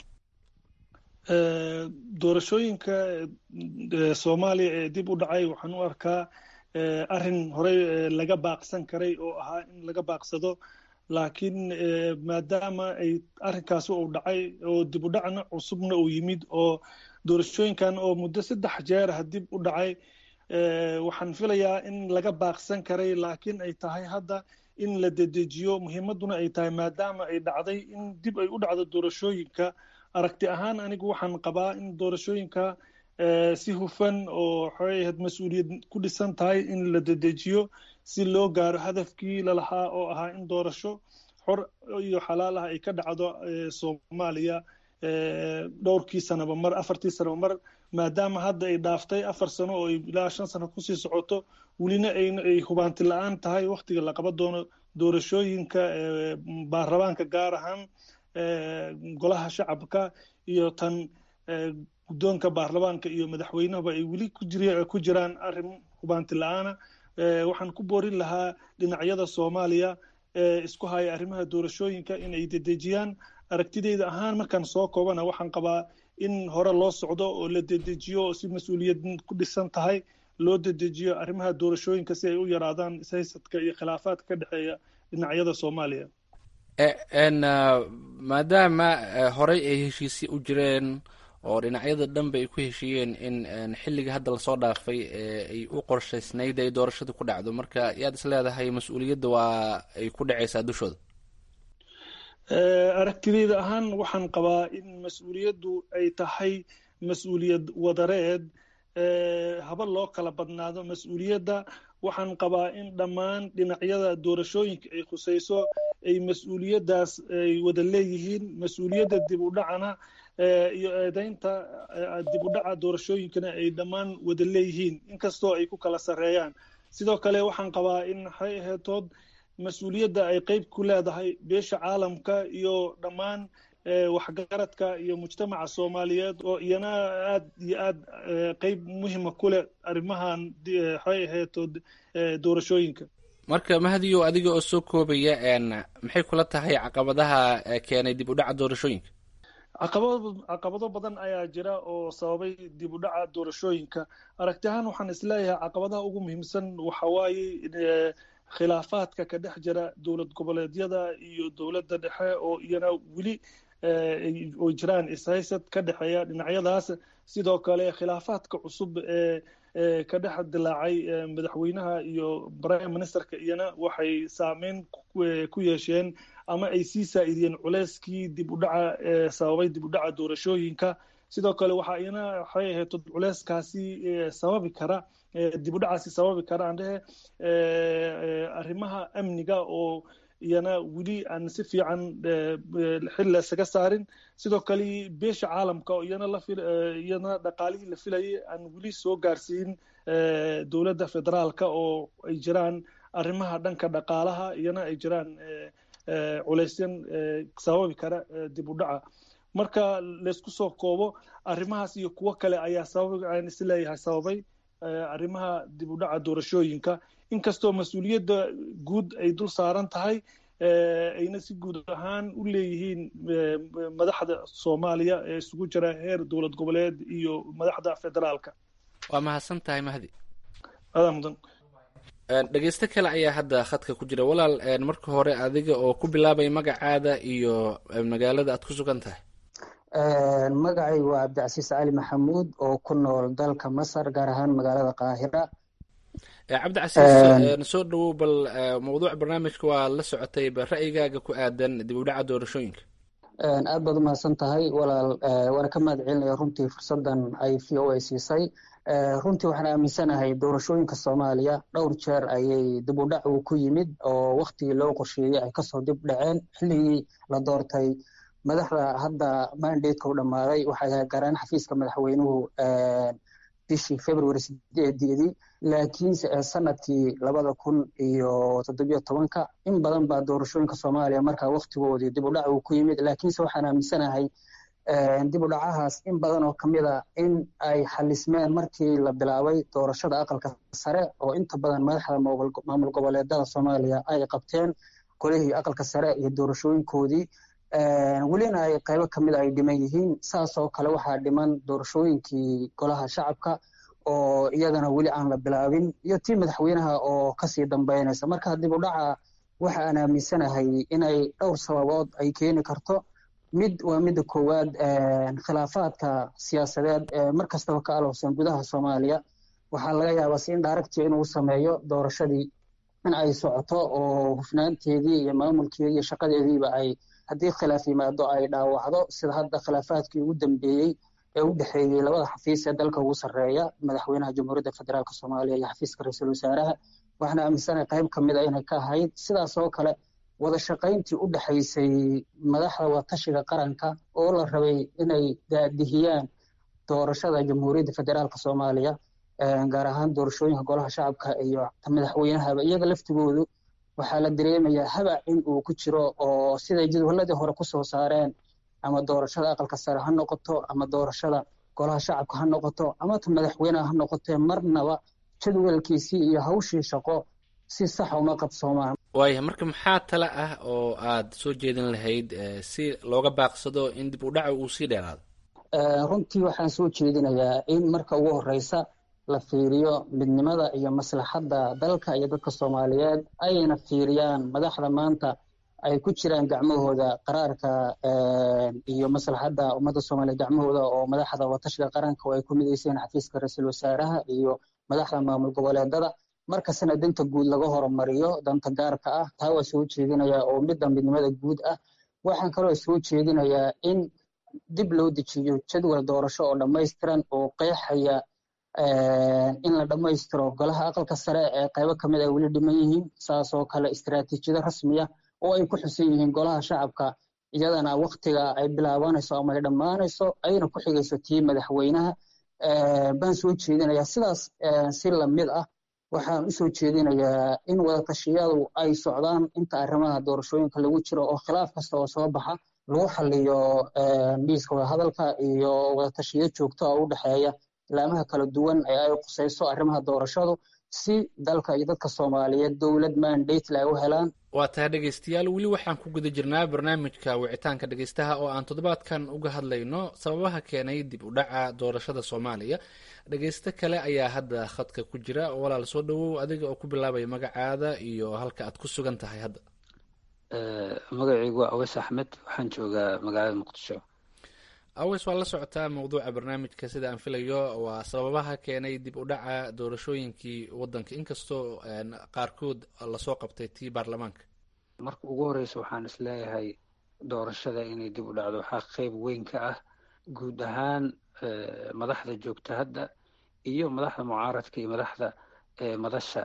doorashooyinka soomaaliya ee dib u dhacay waxaan u arkaa arrin horey laga baaqsan karay oo ahaa in laga baaqsado laakiin maadaama ay arrinkaasi uu dhacay oo dib u dhacna cusubna uu yimid oo doorashooyinkan oo muddo saddex jeer ah dib u dhacay waxaan filayaa in laga baaqsan karay laakiin ay tahay hadda in la dedejiyo muhiimadduna ay tahay maadaama ay dhacday in dib ay u dhacdo doorashooyinka aragti ahaan anigu waxaan qabaa in doorashooyinka si hufan oo waxay ahayd mas-uuliyad ku dhisan tahay in la dedejiyo si loo gaaro hadafkii lalahaa oo ahaa in doorasho xor iyo xalaal ah ay ka dhacdo soomaaliya dhowrkii sanaba mar afartii sanaba mar maadaama hadda ay dhaaftay afar sano oo ilaa shan sano kusii socoto welina ay hubaanti la-aan tahay waktiga la qaban doono doorashooyinka baarlamaanka gaar ahaan golaha shacabka iyo tan guddoonka baarlamaanka iyo madaxweynahaba ay weli ku jiraan arrin hubaanti la-aana waxaan ku boorin lahaa dhinacyada soomaaliya ee isku haya arrimaha doorashooyinka in ay dedejiyaan aragtideyda ahaan markaan soo koobana waxaan qabaa in hore loo socdo oo la dedejiyo oo si mas-uuliyad ku dhisan tahay loo dedejiyo arrimaha doorashooyinka si ay u yaraadaan ishaysadka iyo khilaafaadka ka dhexeeya dhinacyada soomaaliya maadaama horey ay heshiisyo u jireen oo dhinacyada dhanba ay ku heshiiyeen in xilliga hadda lasoo dhaafay ay u qorshaysnayd ay doorashada ku dhacdo marka yaad is leedahay mas-uuliyadda waa ay ku dhacaysaa dushooda aragtideyda ahaan waxaan qabaa in mas-uuliyaddu ay tahay mas-uuliyad wadareed haba loo kala badnaado mas-uuliyadda waxaan qabaa in dhammaan dhinacyada doorashooyinka ay khusayso ay mas-uuliyaddaas ay wada leeyihiin mas-uuliyadda dib u dhacana iyo eedeynta dib u dhaca doorashooyinkana ay dhammaan wada leeyihiin inkastoo ay ku kala sarreeyaan sidoo kale waxaan qabaa in waxay aheetood mas-uuliyadda ay qeyb ku leedahay beesha caalamka iyo dhammaan waxgaradka iyo mujtamaca soomaaliyeed oo iyana aad iyo aad qeyb muhima ku leh arrimahan waxay aheetood doorashooyinka marka mahadiyo adiga oo soo koobaya maxay kula tahay caqabadaha keenay dib u dhaca doorashooyinka caqabado caqabado badan ayaa jira oo sababay dib u dhaca doorashooyinka aragti ahaan waxaan isleeyahay caqabadaha ugu muhiimsan waxa waaye khilaafaadka ka dhex jira dowlad goboleedyada iyo dowladda dhexe oo iyana weli oo jiraan ishaysad ka dhexeeya dhinacyadaas sidoo kale khilaafaadka cusub ee ka dhex dilaacay madaxweynaha iyo prime ministerka iyana waxay saameyn ku yeesheen ama ay sii saa'idiyeen culeyskii dib u dhaca sababay dib u dhaca doorashooyinka sidoo kale waxaa iyana waxay ahayd culeyskaasi sababi kara dib u dhacaasi sababi kara aan dhehe arrimaha amniga oo iyana weli aan si fiican xil isaga saarin sidoo kale beesha caalamka oo iyana la iyana dhaqaalihii la filayay aan weli soo gaarsiin dowladda federaalka oo ay jiraan arrimaha dhanka dhaqaalaha iyana ay jiraan culeysyan sababi kara dib u dhaca marka laysku soo koobo arrimahaas iyo kuwo kale ayaa sabab aan isleeyahay sababay arrimaha dib u dhaca doorashooyinka inkastoo mas-uuliyadda guud ay dul saaran tahay ayna si guud ahaan u leeyihiin madaxda soomaaliya ee isugu jira heer dowlad goboleed iyo madaxda federaalka waa mahadsan tahay mahdi adaa mudan dhegeysto kale ayaa hadda khadka ku jira walaal marka hore adiga oo ku bilaabay magacaada iyo magaalada aad ku sugan tahay magacaygu waa cabdicasiis cali maxamuud oo ku nool dalka masar gaar ahaan magaalada qaahira cabdicasiis soo dhawow bal mawduuc barnaamijka waa la socotay bal ra'yigaaga ku aadan dib u dhaca doorashooyinka aad baad umahadsan tahay walaal waana ka mahad celinaya runtii fursadan ay v o a siisay runtii waxaan aaminsanahay doorashooyinka soomaaliya dhowr jeer ayay dib u dhac uu ku yimid oo waktigii loo qorsheeyey ay kasoo dib dhaceen xilligii la doortay madaxda hadda mandateka u dhammaaday waxay ahayd gaaraan xafiiska madaxweynuhu bishii february sideedeedii laakiinse sanadkii labada kun iyo toddobiyo tobanka in badan baa doorashooyinka soomaaliya markaa waktigoodii dib u dhac uu ku yimid laakiinse waxaan aaminsanahay dib u dhacahaas in badan oo kamid a in ay xalismeen markii la bilaabay doorashada aqalka sare oo inta badan madaxda maamul goboleedada soomaaliya ay qabteen golihii aqalka sare iyo doorashooyinkoodii welina ay qaybo kamid ay dhiman yihiin saasoo kale waxaa dhiman doorashooyinkii golaha shacabka oo iyadana weli aan la bilaabin iyo tii madaxweynaha oo kasii dambeynaysa marka dib u dhaca waxa aan aaminsanahay inay dhowr sababood ay keeni karto mid waa midda koowaad khilaafaadka siyaasadeed ee mar kastaba ka alowsan gudaha soomaaliya waxaa laga yaabaa si in daaragtii inuu sameeyo doorashadii in ay socoto oo hufnaanteedii iyo maamulkeedii iyo shaqadeediiba ay haddii khilaaf yimaado ay dhaawacdo sida hadda khilaafaadkii ugu dambeeyey ee u dhexeeyey labada xafiis ee dalka ugu sarreeya madaxweynaha jamhuuriyadda federaalk soomaaliya iyo xafiiska ra-iisul wasaaraha waxaana aaminsanahay qayb ka mid a inay ka ahayd sidaas oo kale wada shaqayntii u dhexaysay madaxda watashiga qaranka oo la rabay inay daadihiyaan doorashada jamhuuriyadda federaalk soomaaliya gaar ahaan doorashooyinka golaha shacabka iyo madaxweynahaba iyaga laftigoodu waxaa la dareemayaa habac in uu ku jiro oo siday jadwaladii hore kusoo saareen ama doorashada aqalka sare ha noqoto ama doorashada golaha shacabka ha noqoto ama ta madaxweyneha ha noqotee marnaba jadwalkiisii iyo hawshii shaqo si sax uma qabsoomaan waaya marka maxaa tale ah oo aad soo jeedin lahayd si looga baaqsado in dib u dhaca uu sii dheeraado runtii waxaan soo jeedinayaa in marka ugu horeysa la fiiriyo midnimada iyo maslaxadda dalka iyo dadka soomaaliyeed ayna fiiriyaan madaxda maanta ay ku jiraan gacmahooda qaraarka iyo maslaxadda ummadda soomaaliyeed gacmahooda oo madaxda watashiga qaranka oo ay ku midayseen xafiiska ra-iisul wasaaraha iyo madaxda maamul goboleedada markastana danta guud laga horumariyo danta gaarka ah taa waa soo jeedinayaa oo midda midnimada guud ah waxaan kaloo soo jeedinayaa in dib loo dejiyo jadwal doorasho oo dhammaystiran oo qeexaya in la dhammaystiro golaha aqalka sare ee qaybo kamid ay weli dhiman yihiin saas oo kale istaraatiijiyado rasmiya oo ay ku xusan yihiin golaha shacabka iyadana waktiga ay bilaabanayso ama ay dhammaanayso ayna ku xigayso tii madaxweynaha baan soo jeedinayaa sidaas si lamid ah waxaan usoo jeedinayaa in wadatashyadu ay socdaan inta arrimaha doorashooyinka lagu jiro oo khilaaf kasta oo soo baxa lagu xaliyo miiska wadahadalka iyo wadatashiyo joogto oo u dhexeeya ilaamaha kala duwan ee ay qusayso arrimaha doorashadu si dalka iyo dadka soomaaliyeed dowlad mandate ay u helaan waa tahay dhegaystayaal weli waxaan ku guda jirnaa barnaamijka wicitaanka dhegaystaha oo aan toddobaadkan uga hadlayno sababaha keenay dib u dhaca doorashada soomaaliya dhegaysto kale ayaa hadda khadka ku jira walaal soo dhawow adiga oo ku bilaabaya magacaada iyo halka aad ku sugan tahay hadda magacaygu waa aweys axmed waxaan joogaa magaalada muqdisho aweys waa la socotaa mawduuca barnaamijka sida aan filayo waa sababaha keenay dib u dhaca doorashooyinkii wadanka inkastoo qaarkood lasoo qabtay tii baarlamaanka marka ugu horeysa waxaan isleeyahay doorashada inay dib u dhacdo waxaa qeyb weyn ka ah guud ahaan madaxda joogta hadda iyo madaxda mucaaradka iyo madaxda madasha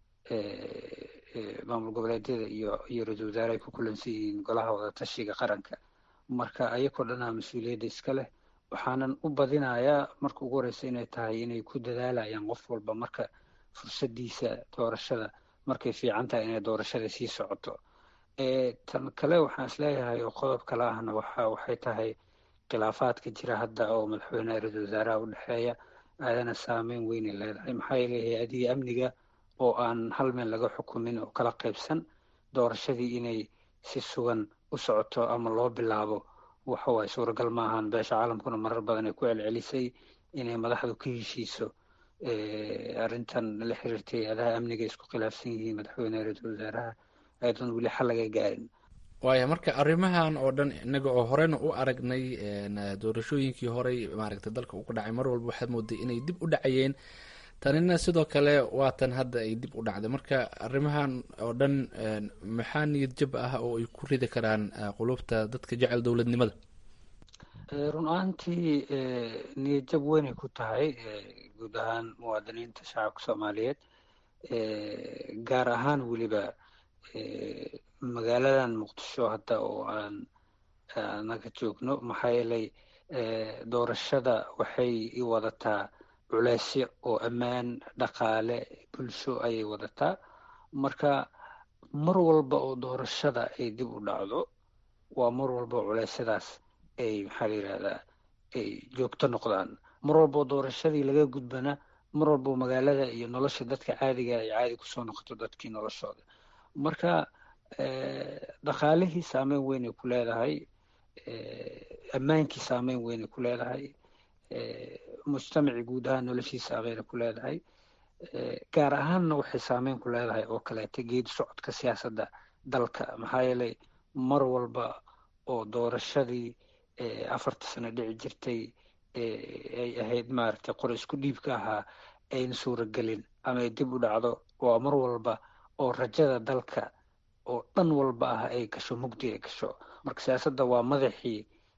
maamul goboleedyada iyo iyo ra-isul wasaare ay ku kulansan yihiin golaha wadatashiga qaranka marka ayakoo dhanaa mas-uuliyadda iska leh waxaanan u badinayaa marka ugu horeysa inay tahay inay ku dadaalayaan qof walba marka fursadiisa doorashada markay fiican tahay inay doorashada sii socoto tan kale waxaan isleeyahay oo qodob kale ahna waxa waxay tahay khilaafaadka jira hadda oo madaxweyneha ra-isul wasaaraha u dhexeeya aadana saameyn weynay leedahay maxaa yeele hay-adihii amniga oo aan hal meel laga xukumin oo kala qaybsan doorashadii inay si sugan u socoto ama loo bilaabo waxa waaye suuragal maahan beesha caalamkuna marar badan ay ku celcelisay inay madaxdu ka heshiiso arrintan la xiriirtay adaha amniga isku khilaafsan yihiin madaxweyneha ra-iisul wasaaraha ayadoon weli xal laga gaarin waaya marka arrimahan oo dhan inaga oo horena u aragnay doorashooyinkii horey maaragtay dalka uga dhacay mar walba waxaad mooday inay dib u dhacayeen tanina sidoo kale waatan hadda ay dib u dhacday marka arrimahan oo dhan maxaa niyad jab ah oo ay ku ridi karaan qulubta dadka jecel dowladnimada run ahaantii niyad jab weynay ku tahay guud ahaan muwaadiniinta shacabka soomaaliyeed gaar ahaan weliba magaaladan muqdisho hadda oo aan anaga joogno maxaa yeelay doorashada waxay i wadataa culeysyo oo ammaan dhaqaale bulsho ayay wadataa marka mar walba oo doorashada ay dib u dhacdo waa mar walba oo culeysyadaas ay maxaa la yidhahdaa ay joogto noqdaan mar walba oo doorashadii laga gudbana mar walba oo magaalada iyo nolosha dadka caadiga ay caadi kusoo noqoto dadkii noloshooda marka dhaqaalihii saameyn weynay ku leedahay ammaankii saameyn weynay ku leedahay mujtamacii guud ahaan noloshiisa saameynay ku leedahay gaar ahaanna waxay saameyn ku leedahay oo kaleeta geedi socodka siyaasadda dalka maxaa yeelay mar walba oo doorashadii afarta sano dhici jirtay ay ahayd maaragtay qor isku dhiibka ahaa ayna suuragelin ama ay dib u dhacdo waa mar walba oo rajada dalka oo dhan walba ah ay gasho mugdi ay gasho marka siyaasadda waa madaxii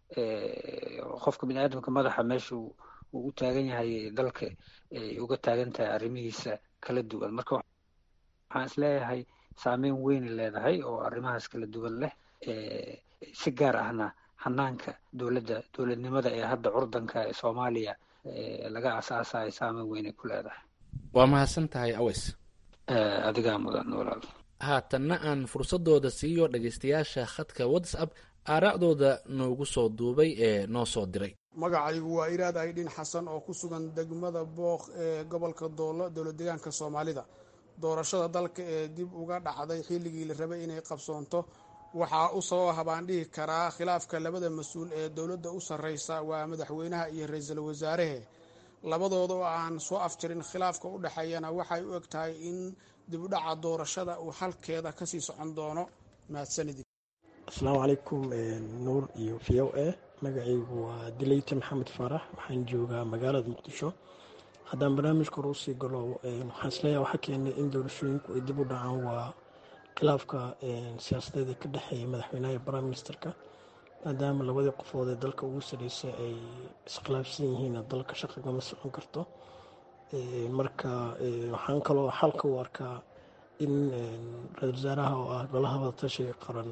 qofka bini aadamka madaxa meesha uu u taagan yahay dalka ay uga taagan tahay arrimihiisa kala duwan marka waxaan isleeyahay saameyn weyn leedahay oo arrimahaas kala duwan leh si gaar ahna hanaanka dowladda dowladnimada ee hadda curdanka ee soomaaliya laga asaasayo saameyn weyn ay ku leedahay waa mahadsan tahay aweys adigaa mudan walaal haatanna aan fursadooda siiyo dhegeystayaasha khadka whatsapp aaraacdooda noogu soo duubay ee noo soo diray magacaygu waa iraad aydhin xasan oo ku sugan degmada booq ee gobolka doolo dowlad deegaanka soomaalida doorashada dalka ee dib uga dhacday xilligii la rabay inay qabsoonto waxaa u sababa baan dhihi karaa khilaafka labada mas-uul ee dowladda u sarreysa waa madaxweynaha iyo ra-iisul wasaarehe labadooda oo aan soo afjarin khilaafka u dhexeeyana waxay u eg tahay in dib u dhaca doorashada uu halkeeda kasii socon doono mahadsanidi asalaamu calaykum nuur iyo v o a magacaygu waa dileyte maxamed faarax waxaan joogaa magaalada muqdisho haddaan barnaamijka hore usii galo waxaan isleeyahay waxaa keenay in doorashooyinku ay dib u dhacaan waa khilaafka siyaasadeed ee ka dhexeeya madaxweynaha iyo prime ministerka maadaama labadii qofood ee dalka ugu sarreysay ay iskhilaafsan yihiin dalka shaqigama socon karto marka waxaan kaloo xalka u arkaa in ra-isul wasaaraha oo ah golaha wadatashiga qaran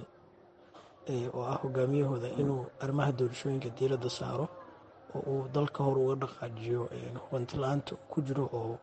oo ah hogaamiyahooda inuu arrimaha doorashooyinka diiradda saaro oo uu dalka hor uga dhaqaajiyo hubanti la-aanta ku jiro oo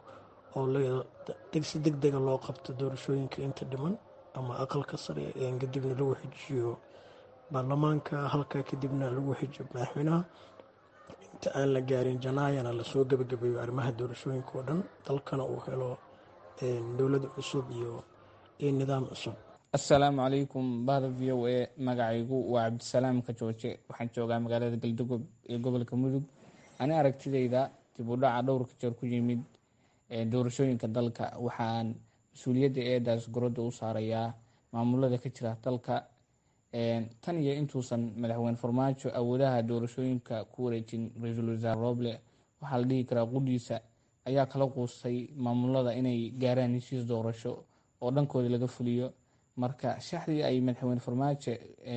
oo si deg dega loo qabto doorashooyinka inta dhiman ama aqalka sare kadibna lagu xijiyo baarlamaanka halka kadibna lagu xijiyo madaxweynaha inta aan la gaarin janaayana lasoo gebagabeeyo arrimaha doorashooyinka oo dhan dalkana uu helo dowlad cusub iyo iyo nidaam cusub assalaamu calaykum bahda v o a magacaygu waa cabdisalaam kajooje waxaan joogaa magaalada galdogob ee gobolka mudug ani aragtidayda dib u dhaca dhowrka jeer ku yimid doorashooyinka dalka waxaan mas-uuliyadda eedaas gorodda u saarayaa maamulada ka jira dalka tan iyo intuusan madaxweyne farmaajo awoodaha doorashooyinka ku wareejin ra-iisul wasaare roble waxaa la dhihi karaa qudhiisa ayaa kala quustay maamulada inay gaaraan heshiis doorasho oo dhankooda laga fuliyo marka shaxdii ay madaxweyne farmaajo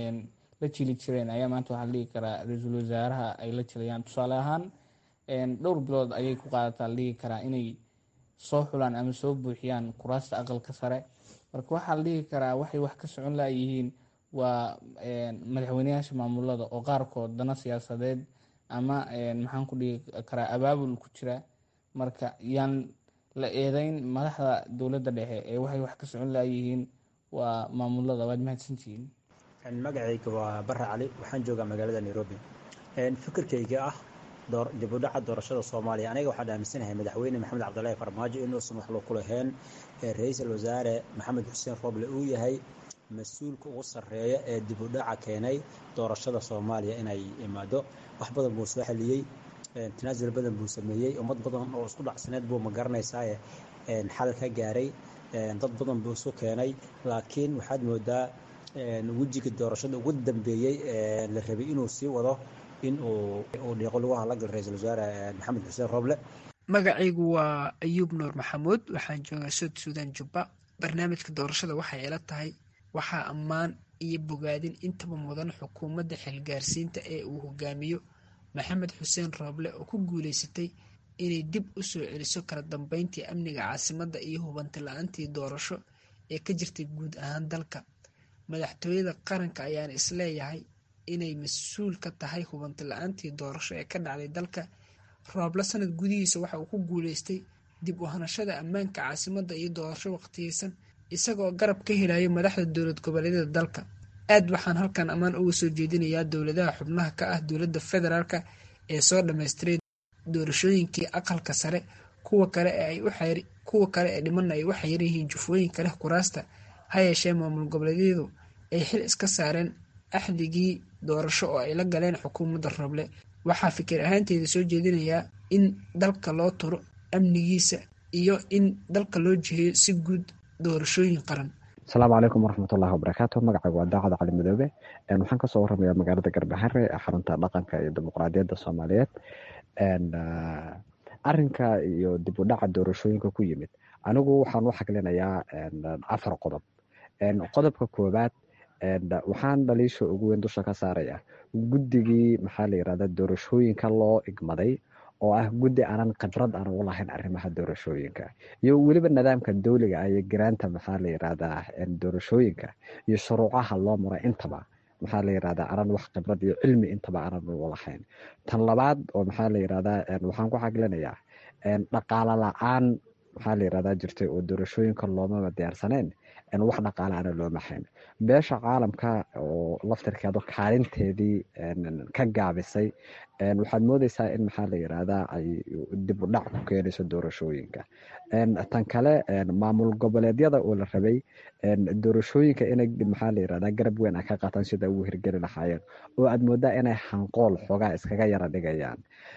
la jili jireen ayaa maanta waxaa la dhihi karaa ra-iisul wasaaraha ay la jilayaan tusaale ahaan dhowr bilood ayay ku qaadataa la dhihi karaa inay soo xulaan ama soo buuxiyaan kuraasta aqalka sare marka waxaa la dhihi karaa waxay wax ka socon layihiin waa madaxweyneyaasha maamulada oo qaarkood dana siyaasadeed ama maxaan ku dhihi karaa abaabul ku jira marka yaan la eedeyn madaxda dowladda dhexe ee waxay wax ka socon layihiin waa maamulada waad mahadsantihiin magacayga waa bare cali waxaan joogaa magaalada nairobi fikirkayga ah dib u dhaca doorashada soomaaliya aniga waxaan aaminsanahay madaxweyne maxamed cabdilaahi farmaajo inuusan wax ku lahayn ra-iisul wasaare maxamed xuseen roble uu yahay mas-uulka ugu sarreeya ee dib u dhaca keenay doorashada soomaaliya inay imaado wax badan buu soo xaliyey tanaasul badan buu sameeyey ummad badan oo isku dhacsaneed buu ma garanaysaaye xal ka gaaray dad badan buu isu keenay laakiin waxaad moodaa wejiga doorashada ugu dambeeyey la rabay inuu sii wado in uu dhiiqo lagu hadlagal ra-iisul wasaare maxamed xuseen roble magacaygu waa ayuub nuur maxamuud waxaan joogaa sood suudan jubba barnaamijka doorashada waxay ila tahay waxaa ammaan iyo bogaadin intaba mudan xukuumadda xilgaarsiinta ee uu hogaamiyo maxamed xuseen rooble oo ku guuleysatay inay dib u soo celiso kala dambeyntii amniga caasimadda iyo hubanti la-aantii doorasho ee ka jirtay guud ahaan dalka madaxtooyada qaranka ayaana isleeyahay inay mas-uul ka tahay hubanti la-aantii doorasho ee ka dhacday dalka rooble sanad gudihiisa waxa uu ku guuleystay dib u hanashada ammaanka caasimadda iyo doorasho waqtiyeysan isagoo garab ka helayo madaxda dowlad goboleedyada dalka aad waxaan halkan ammaan uga soo jeedinayaa dowladaha xubnaha ka ah dowladda federaalk ee soo dhammaystiray doorashooyinkii aqalka sare kuwa kale kuwa kale ee dhimanna ay u xayiran yihiin jufooyinka leh kuraasta ha yeeshee maamul goboleedyadu ay xil iska saareen axdigii doorasho oo ay la galeen xukuumadda roble waxaa fikir ahaanteeda soo jeedinayaa in dalka loo turo amnigiisa iyo in dalka loo jiheeyo si guud doorashooyin qaran asalaamu calaykum waraxmatullahi wabarakaatu magacaygu waa daacad cali madoobe waxaan kasoo waramayaa magaalada garbahare ee xarunta dhaqanka iyo dimuqraadiyadda soomaaliyeed arinka iyo dib u dhaca doorashooyinka ku yimid anigu waxaan u xaglinayaa afar qodob qodobka koowaad waxaan dhaliisha ugu weyn dusha ka saaraya guddigii maxaa la yirahda doorashooyinka loo igmaday oo ah guddi aanan khibrad aan u lahayn arrimaha doorashooyinka iyo weliba nidaamka dowliga ah iyo garaanta maxaa la yirahdaa doorashooyinka iyo shuruucaha loo maro intaba maxaa la yirahdaa aanan wax khibrad iyo cilmi intaba aanan u lahayn tan labaad oo maxaa la yirahdaa waxaan ku xaglinayaa dhaqaale la-aan maxaa la yirahdaa jirtay oo doorashooyinka loomaba diyaarsaneen wax dhaqaale ana looma hayn beesha caalamka oo laftirkeedu kaalinteedii ka gaabisay waxaad moodeysaa in maxaa la yirahdaa ay dib u dhac ku keenayso doorashooyinka tan kale maamul goboleedyada oo la rabay doorashooyinka inay maxaa la yirahdaa garab weyn ay ka qaataan sida ugu hirgeli lahaayeen oo aad moodaa inay hanqool xoogaa iskaga yara dhigayaan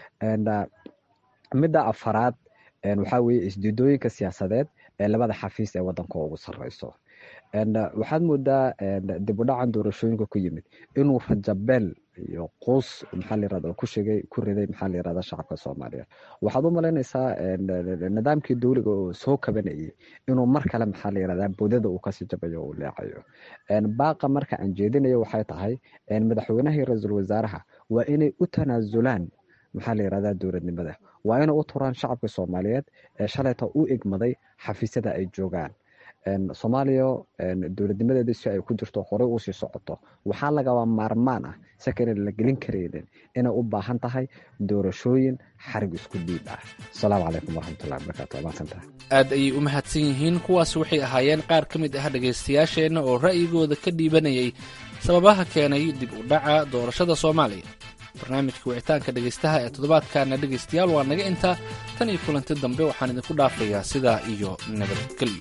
midda afaraad waxaa weeye isdiidooyinka siyaasadeed ee labada xafiis ee wadanka ugu sareyso waxaad moodaa dib u dhacan doorashooyinka ku yimid inuu rajabeel iyo quus maxaa layirahda ku shegay ku riday maxaa layirahda shacabka soomaaliyeed waxaad u malaynaysaa nidaamkii dowliga oo soo kabanayay inuu mar kale maxaa layirahda boodada uu kasii jabayo uu leecayo baaqa marka aan jeedinayo waxay tahay madaxweynaha iyo ra-iisul wasaaraha waa inay u tanaasulaan maxaa la yirahdaa dowladnimada waa inay u turaan shacabka soomaaliyeed ee shalayta u igmaday xafiisyada ay joogaan soomaaliya dowladnimadeeda si ay ku jirto horey usii socoto waxaa lagaba maarmaan ah saka inan la gelin karaynin inay u baahan tahay doorashooyin xarig isku dhiib ah asalaamu calaykum waraxmatullahi wabarakatu maadsantaha aad ayay u mahadsan yihiin kuwaas waxay ahaayeen qaar ka mid ah dhegaystayaasheenna oo ra'yigooda ka dhiibanayay sababaha keenay dib u dhaca doorashada soomaaliya barnaamijka wicitaanka dhegaystaha ee toddobaadkaana dhegaystayaal waa naga intaa tan iyo kulanti dambe waxaan idinku dhaafayaa sidaa iyo nabadgelyo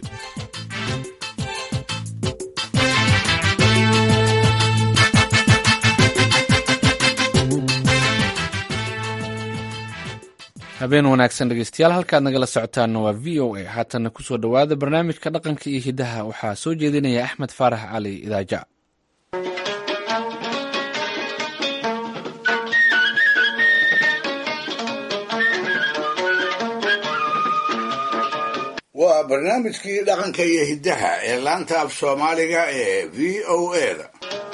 habeen wanaagsan dhegeystayaal halkaad nagala socotaanna waa v o a haatanna kusoo dhowaada barnaamijka dhaqanka iyo hiddaha waxaa soo jeedinaya axmed faarax cali idaaja waa barnaamijkii dhaqanka iyo hiddaha ee laanta af soomaaliga ee v o eda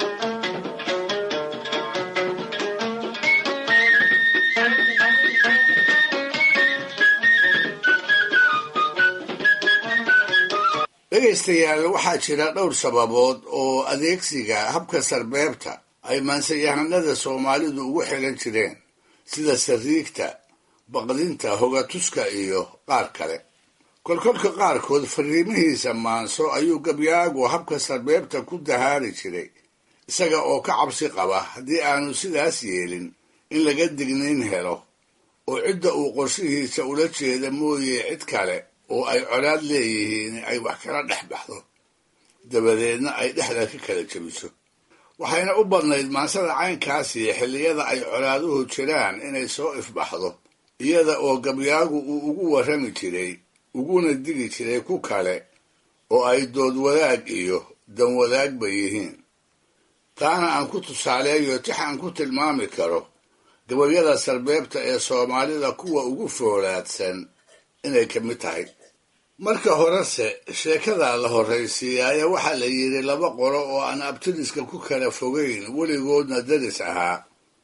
dhegaystayaal waxaa jira dhowr sababood oo adeegsiga habka sarbeebta ay maansayahanada soomaalidu ugu xilan jireen sida sariigta baqdinta hogatuska iyo qaar kale kolkolka qaarkood fariimihiisa maanso ayuu gabyaagu habka sarbeebta ku dahaari jiray isaga oo ka cabsi qaba haddii aanu sidaas yeelin in laga dignayn helo oo cidda uu qorshihiisa ula jeeda mooye cid kale oo ay colaad leeyihiin ay wax kala dhex baxdo dabadeedna ay dhexda ka kala jebiso waxayna u badnayd maansada caynkaasi xilliyada ay colaaduhu jiraan inay soo ifbaxdo iyada oo gabyaagu uu ugu warrami jiray uguna digi jiray ku kale oo ay dood wadaag iyo dan wadaagba yihiin taana aan ku tusaaleeyo tix aan ku tilmaami karo gabayada sarbeebta ee soomaalida kuwa ugu foolaadsan inay ka mid tahay marka horese sheekada la horraysiiyaaye waxaa la yidhi laba qolo oo aan abtiriska ku kala fogayn weligoodna daris ahaa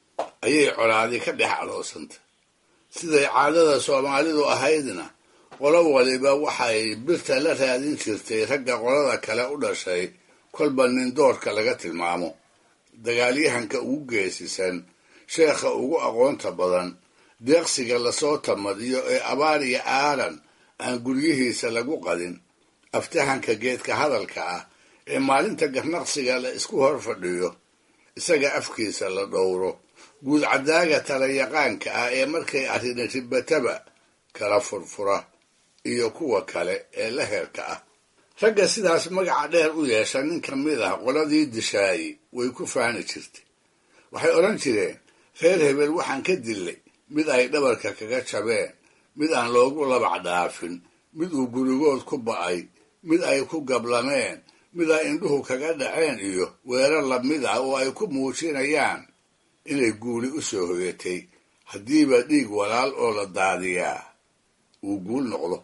ayay colaadi ka dhex aloosantay siday caadada soomaalidu ahaydna qolo waliba waxay birta la raadin jirtay ragga qolada kale u dhashay kolba nin doorka laga tilmaamo dagaalyahanka ugu geesisan sheekha ugu aqoonta badan deeqsiga lasoo tamadiyo ee abaar iyo aaran aan guryihiisa lagu qadin aftahanka geedka hadalka ah ee maalinta garnaqsiga la isku hor fadhiyo isaga afkiisa la dhowro guud caddaaga talayaqaanka ah ee markay arrini ribataba kala furfura iyo kuwa kale ee la heerka ah ragga sidaas magaca dheer u yeesha nin ka mid ah qoladii dishaayi way ku faani jirtay waxay odhan jireen reer hebel waxaan ka dillay mid ay dhabarka kaga jabeen mid aan loogu labac dhaafin mid uu gurigood ku ba'ay mid ay ku gablameen mid ay indhuhu kaga dhaceen iyo weerar lamid ah oo ay ku muujinayaan inay guuli u soo hoyatay haddiiba dhiig walaal oo la daadiyaa uu guul noqdo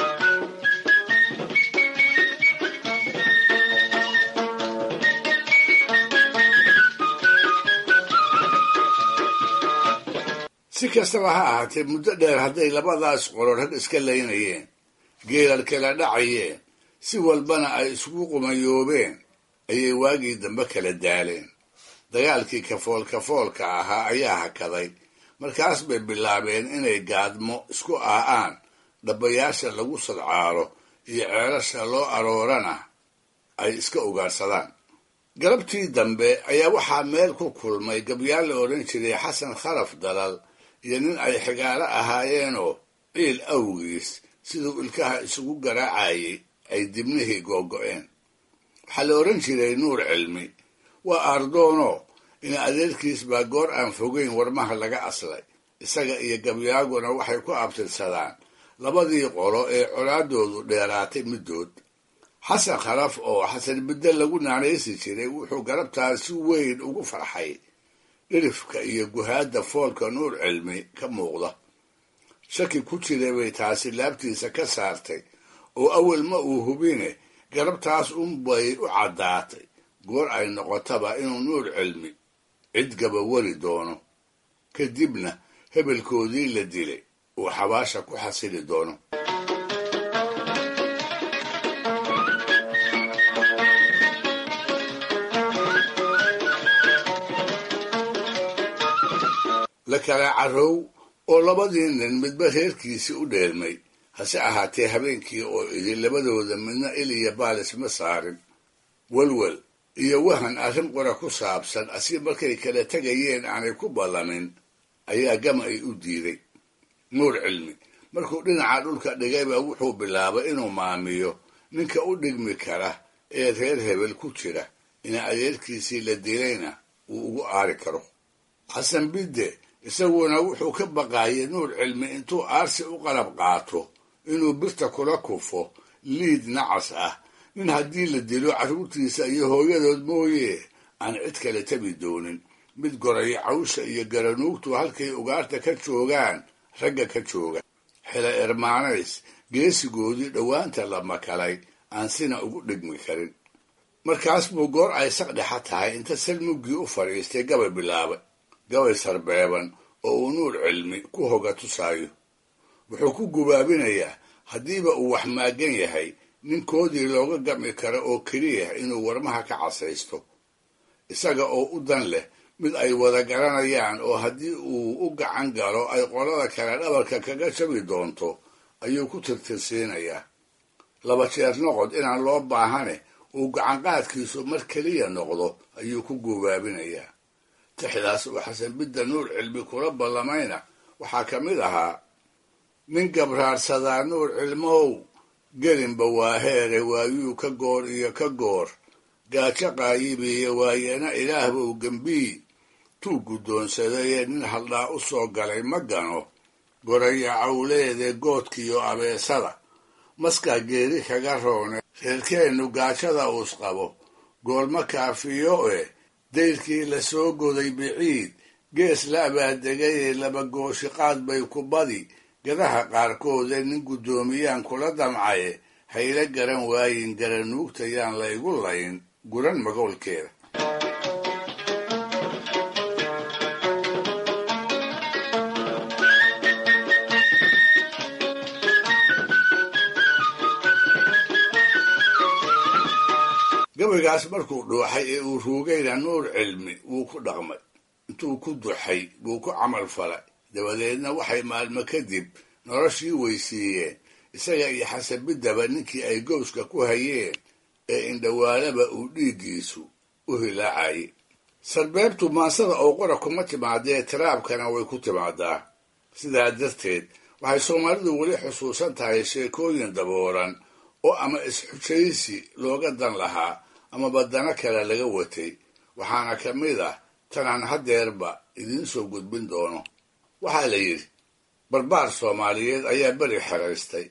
si kastaba ha ahaatee muddo dheer hadday labadaas qolo rag iska laynayeen geelal kala dhacayeen si walbana ay isugu qumayoobeen ayay waagii dambe kala daaleen dagaalkii kafool kafoolka ahaa ayaa hakaday markaas bay bilaabeen inay gaadmo isku aa'aan dhabbayaasha lagu sadcaalo iyo ceelasha loo aroorana ay iska ugaadhsadaan galabtii dambe ayaa waxaa meel ku kulmay gabyaal la odhan jiray xasan kharaf dalal iyo nin ay xigaalo ahaayeenoo ciil awgiis siduu ilkaha isugu garaacayay ay dibnihii googo'een waxaa la odhan jiray nuur cilmi waa aardoono in adeerkiis baa goor aan fogeyn warmaha laga aslay isaga iyo gabyaaguna waxay ku abtirsadaan labadii qolo ee colaadoodu dheeraatay middood xasan kharaf oo xasan bidde lagu naanaysi jiray wuxuu galabtaas si weyn ugu farxay dhirifka iyo guhaadda foolka nuur cilmi ka muuqda shaki ku jiray bay taasi laabtiisa ka saartay oo awel ma uu hubine galabtaas unbay u caddaatay goor ay noqotaba inuu nuur cilmi cid gaba wari doono kadibna hebelkoodii la dilay uu xabaasha ku xasili doono la kala carrow oo labadii nin midba reerkiisii u dheelmay hase ahaatee habeenkii oo idin labadooda midna il iyo baalis ma saarin welwel iyo wahan arrin qora ku saabsan asi markay kala tegayeen aanay ku ballamin ayaa gama ay u diiday nuur cilmi markuu dhinaca dhulka dhigayba wuxuu bilaabay inuu maamiyo ninka u dhigmi kara ee reer hebel ku jira ina adeerkiisii la dilayna uu ugu aari karo xasan bidde isaguna wuxuu ka baqaayay nuur cilmi intuu aarsi u qalab qaato inuu birta kula kufo liid nacas ah nin haddii la dilo carruurtiisa iyo hooyadood mooye aan cid kale tabi doonin mid goraya cawsha iyo garanuugtu halkay ugaarta ka joogaan ragga ka jooga xela ermaanays geesigoodii dhowaanta la makalay aan sina ugu dhigmi karin markaas buu goor ay saqdhexa tahay inta salmuggii u fadhiistay gabay bilaabay gabay sarbeeban oo uu nuur cilmi ku hoga tusaayo wuxuu ku gubaabinayaa haddiiba uu wax maagan yahay ninkoodii looga gami karo oo keliya inuu warmaha ka casaysto isaga oo u dan leh mid ay wada garanayaan oo haddii uu u gacan galo ay qolada kale dhabarka kaga jabi doonto ayuu ku tirtirsiinayaa laba jeer noqod inaan loo baahane uu gacanqaadkiisu mar keliya noqdo ayuu ku gubaabinayaa tixdaas uu xasan bidda nuur cilmi kula ballamayna waxaa ka mid ahaa nin gabraarsadaa nuur cilmow gelinba waa heere waayuu ka goor iyo ka goor gaajo qaayibiiyo waayana ilaahbow gembii tuu guddoonsadayee nin haldhaa u soo galay ma gano goraya cawleede goodkiiyo abeesada maskaa geeri kaga roone reerkeennu gaajada uus qabo goolma kaafiyo eh dayrkii la soo goday biciid gees la abaadegayee laba gooshiqaad bay ku badi gadaha qaarkoode nin guddoomiyaan kula damcaye hayla garan waayin garanuugta yaan laygu layn guran magoolkeeda gabaygaas markuu dhuuxay ee uu ruugayna nuur cilmi wuu ku dhaqmay intuu ku duxay buu ku camal falay dabadeedna waxay maalmo kadib noloshii weysiiyeen isaga iyo xasabiddaba ninkii ay gowska ku hayeen ee indhawaalaba uu dhiiggiisu u hilaacayay sarbeebtu maansada oo qora kuma timaadee tiraabkana way ku timaadaa sidaa darteed waxay soomaalidu weli xusuusan tahay sheekooyin dabooran oo ama is-xujaysi looga dan lahaa ama badano kale laga watay waxaana ka mid ah tanaan haddeerba idiin soo gudbin doono waxaa la yidhi barbaar soomaaliyeed ayaa beri xeraystay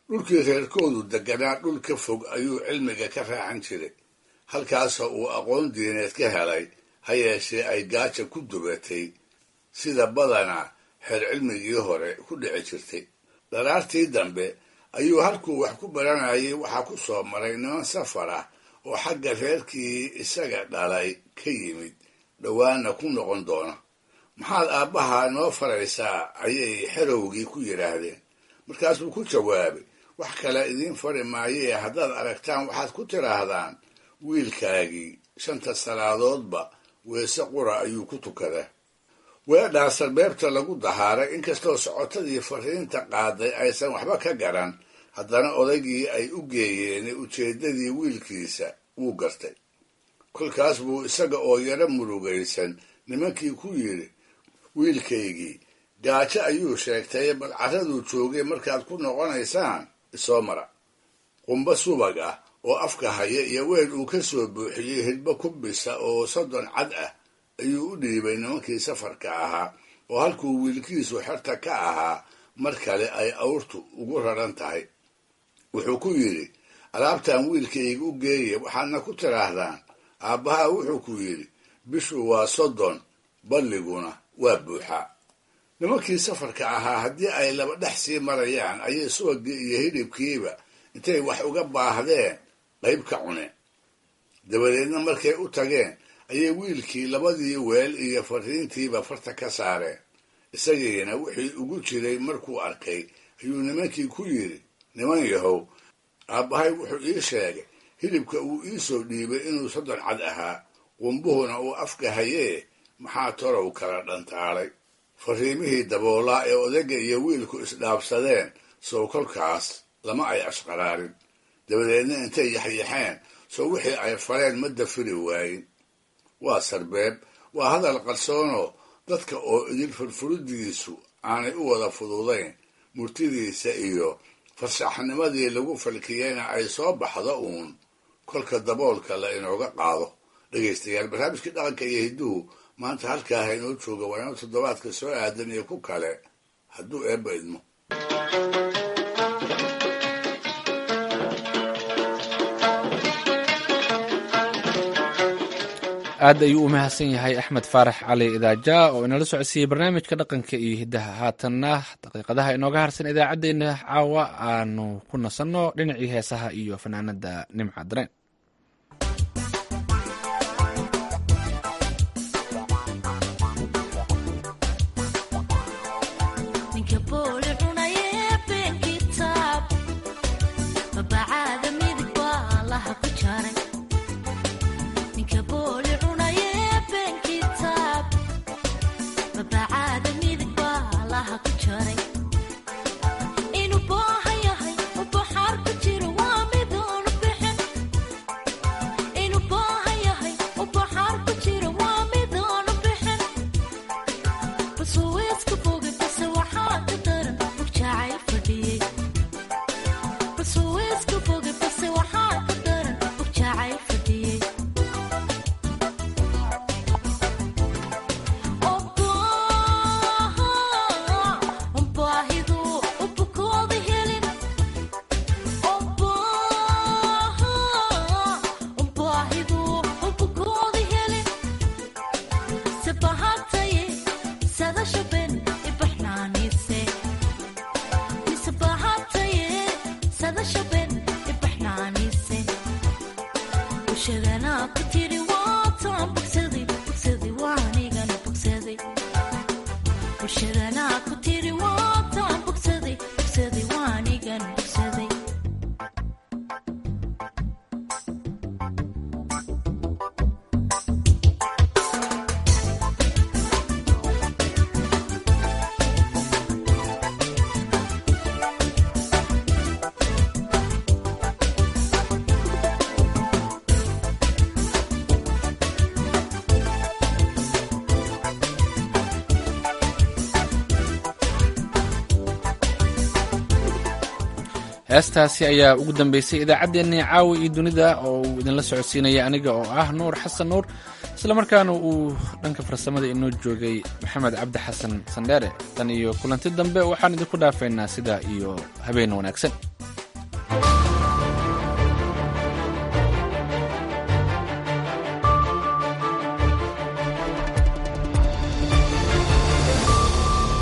dhulkii reerkoodu deganaa dhul ka fog ayuu cilmiga ka raacan jiray halkaasoo uu aqoon diineed ka helay ha yeeshee ay gaaja ku dubatay sida badanaa xeer cilmigii hore ku dhici jirtay dharaartii dambe ayuu halkuu wax ku baranayay waxaa ku soo maray niman safar ah oo xagga reerkii isaga dhalay ka yimid dhowaana ku noqon doona maxaad aabbaha noo faraysaa ayay xerowgii ku yidhaahdeen markaasuu ku jawaabay wax kale idiin fari maayee haddaad aragtaan waxaad ku tidhaahdaan wiilkaagii shanta salaadoodba weese qura ayuu ku tukadaa weedhaa sarbeebta lagu dahaaray inkastoo socotadii fariinta qaaday aysan waxba ka garan haddana odaygii ay u geeyeen ujeeddadii wiilkiisa wuu gartay kolkaas buu isaga oo yaro murugaysan nimankii ku yidhi wiilkaygii gaajo ayuu sheegtay bal carraduu joogay markaad ku noqonaysaan isoo mara qumbo subag ah oo afka haya iyo weel uu ka soo buuxiyey hidbo kubisa oo soddon cad ah ayuu u dhiibay nimankii safarka ahaa oo halkuu wiilkiisu xerta ka ahaa mar kale ay awrtu ugu raran tahay wuxuu ku yidhi alaabtan wiilkayga u geeye waxaadna ku tidhaahdaan aabbaha wuxuu ku yidhi bishu waa soddon balliguna waa buuxaa nimankii safarka ahaa haddii ay laba dhex sii marayaan ayay subagii iyo hidhibkiiba intay wax uga baahdeen qayb ka cuneen dabadeedna markay u tageen ayay wiilkii labadii weel iyo fariintiiba farta ka saareen isagiina wixii ugu jiray markuu arkay ayuu nimankii ku yidhi niman yahow aabbahay wuxuu ii sheegay hilibka uu ii soo dhiibay inuu soddon cad ahaa qumbuhuna uu afka hayee maxaa torow kala dhantaalay fariimihii daboolaa ee odayga iyo wiilku isdhaabsadeen sow kolkaas lama ay ashqaraarin dabadeedna intay yaxyaxeen sow wixii ay fareen ma dafiri waayin waa sarbeeb waa hadal qarsoonoo dadka oo idin furfuridiisu aanay u wada fududayn murtidiisa iyo farshaxnimadii lagu falkiyeyna ay soo baxdo uun kolka daboolka la inooga qaado dhegaystayaal barnaamijkii dhaqanka iyo hidduhu maanta halkaa ha inoo jooga waana toddobaadka soo aadan iyo ku kale hadduu eebba idmo aad ayuu u mahadsan yahay axmed faarax cali idaaja oo inala socodsiiyey barnaamijka dhaqanka iyo hiddaha haatanna daqiiqadaha inooga harsan idaacaddeenna caawa aanu ku nasanno dhinacii heesaha iyo fanaanada nimca dareen heestaasi ayaa ugu dambeysay idaacaddeenii caawa iyo dunida oo uu idinla socodsiinaya aniga oo ah nuur xasan nuur islamarkaana uu dhanka farsamada inoo joogay maxamed cabdi xasan sandheere tan iyo kulanti dambe waxaan idinku dhaafaynaa sidaa iyo habeen wanaagsan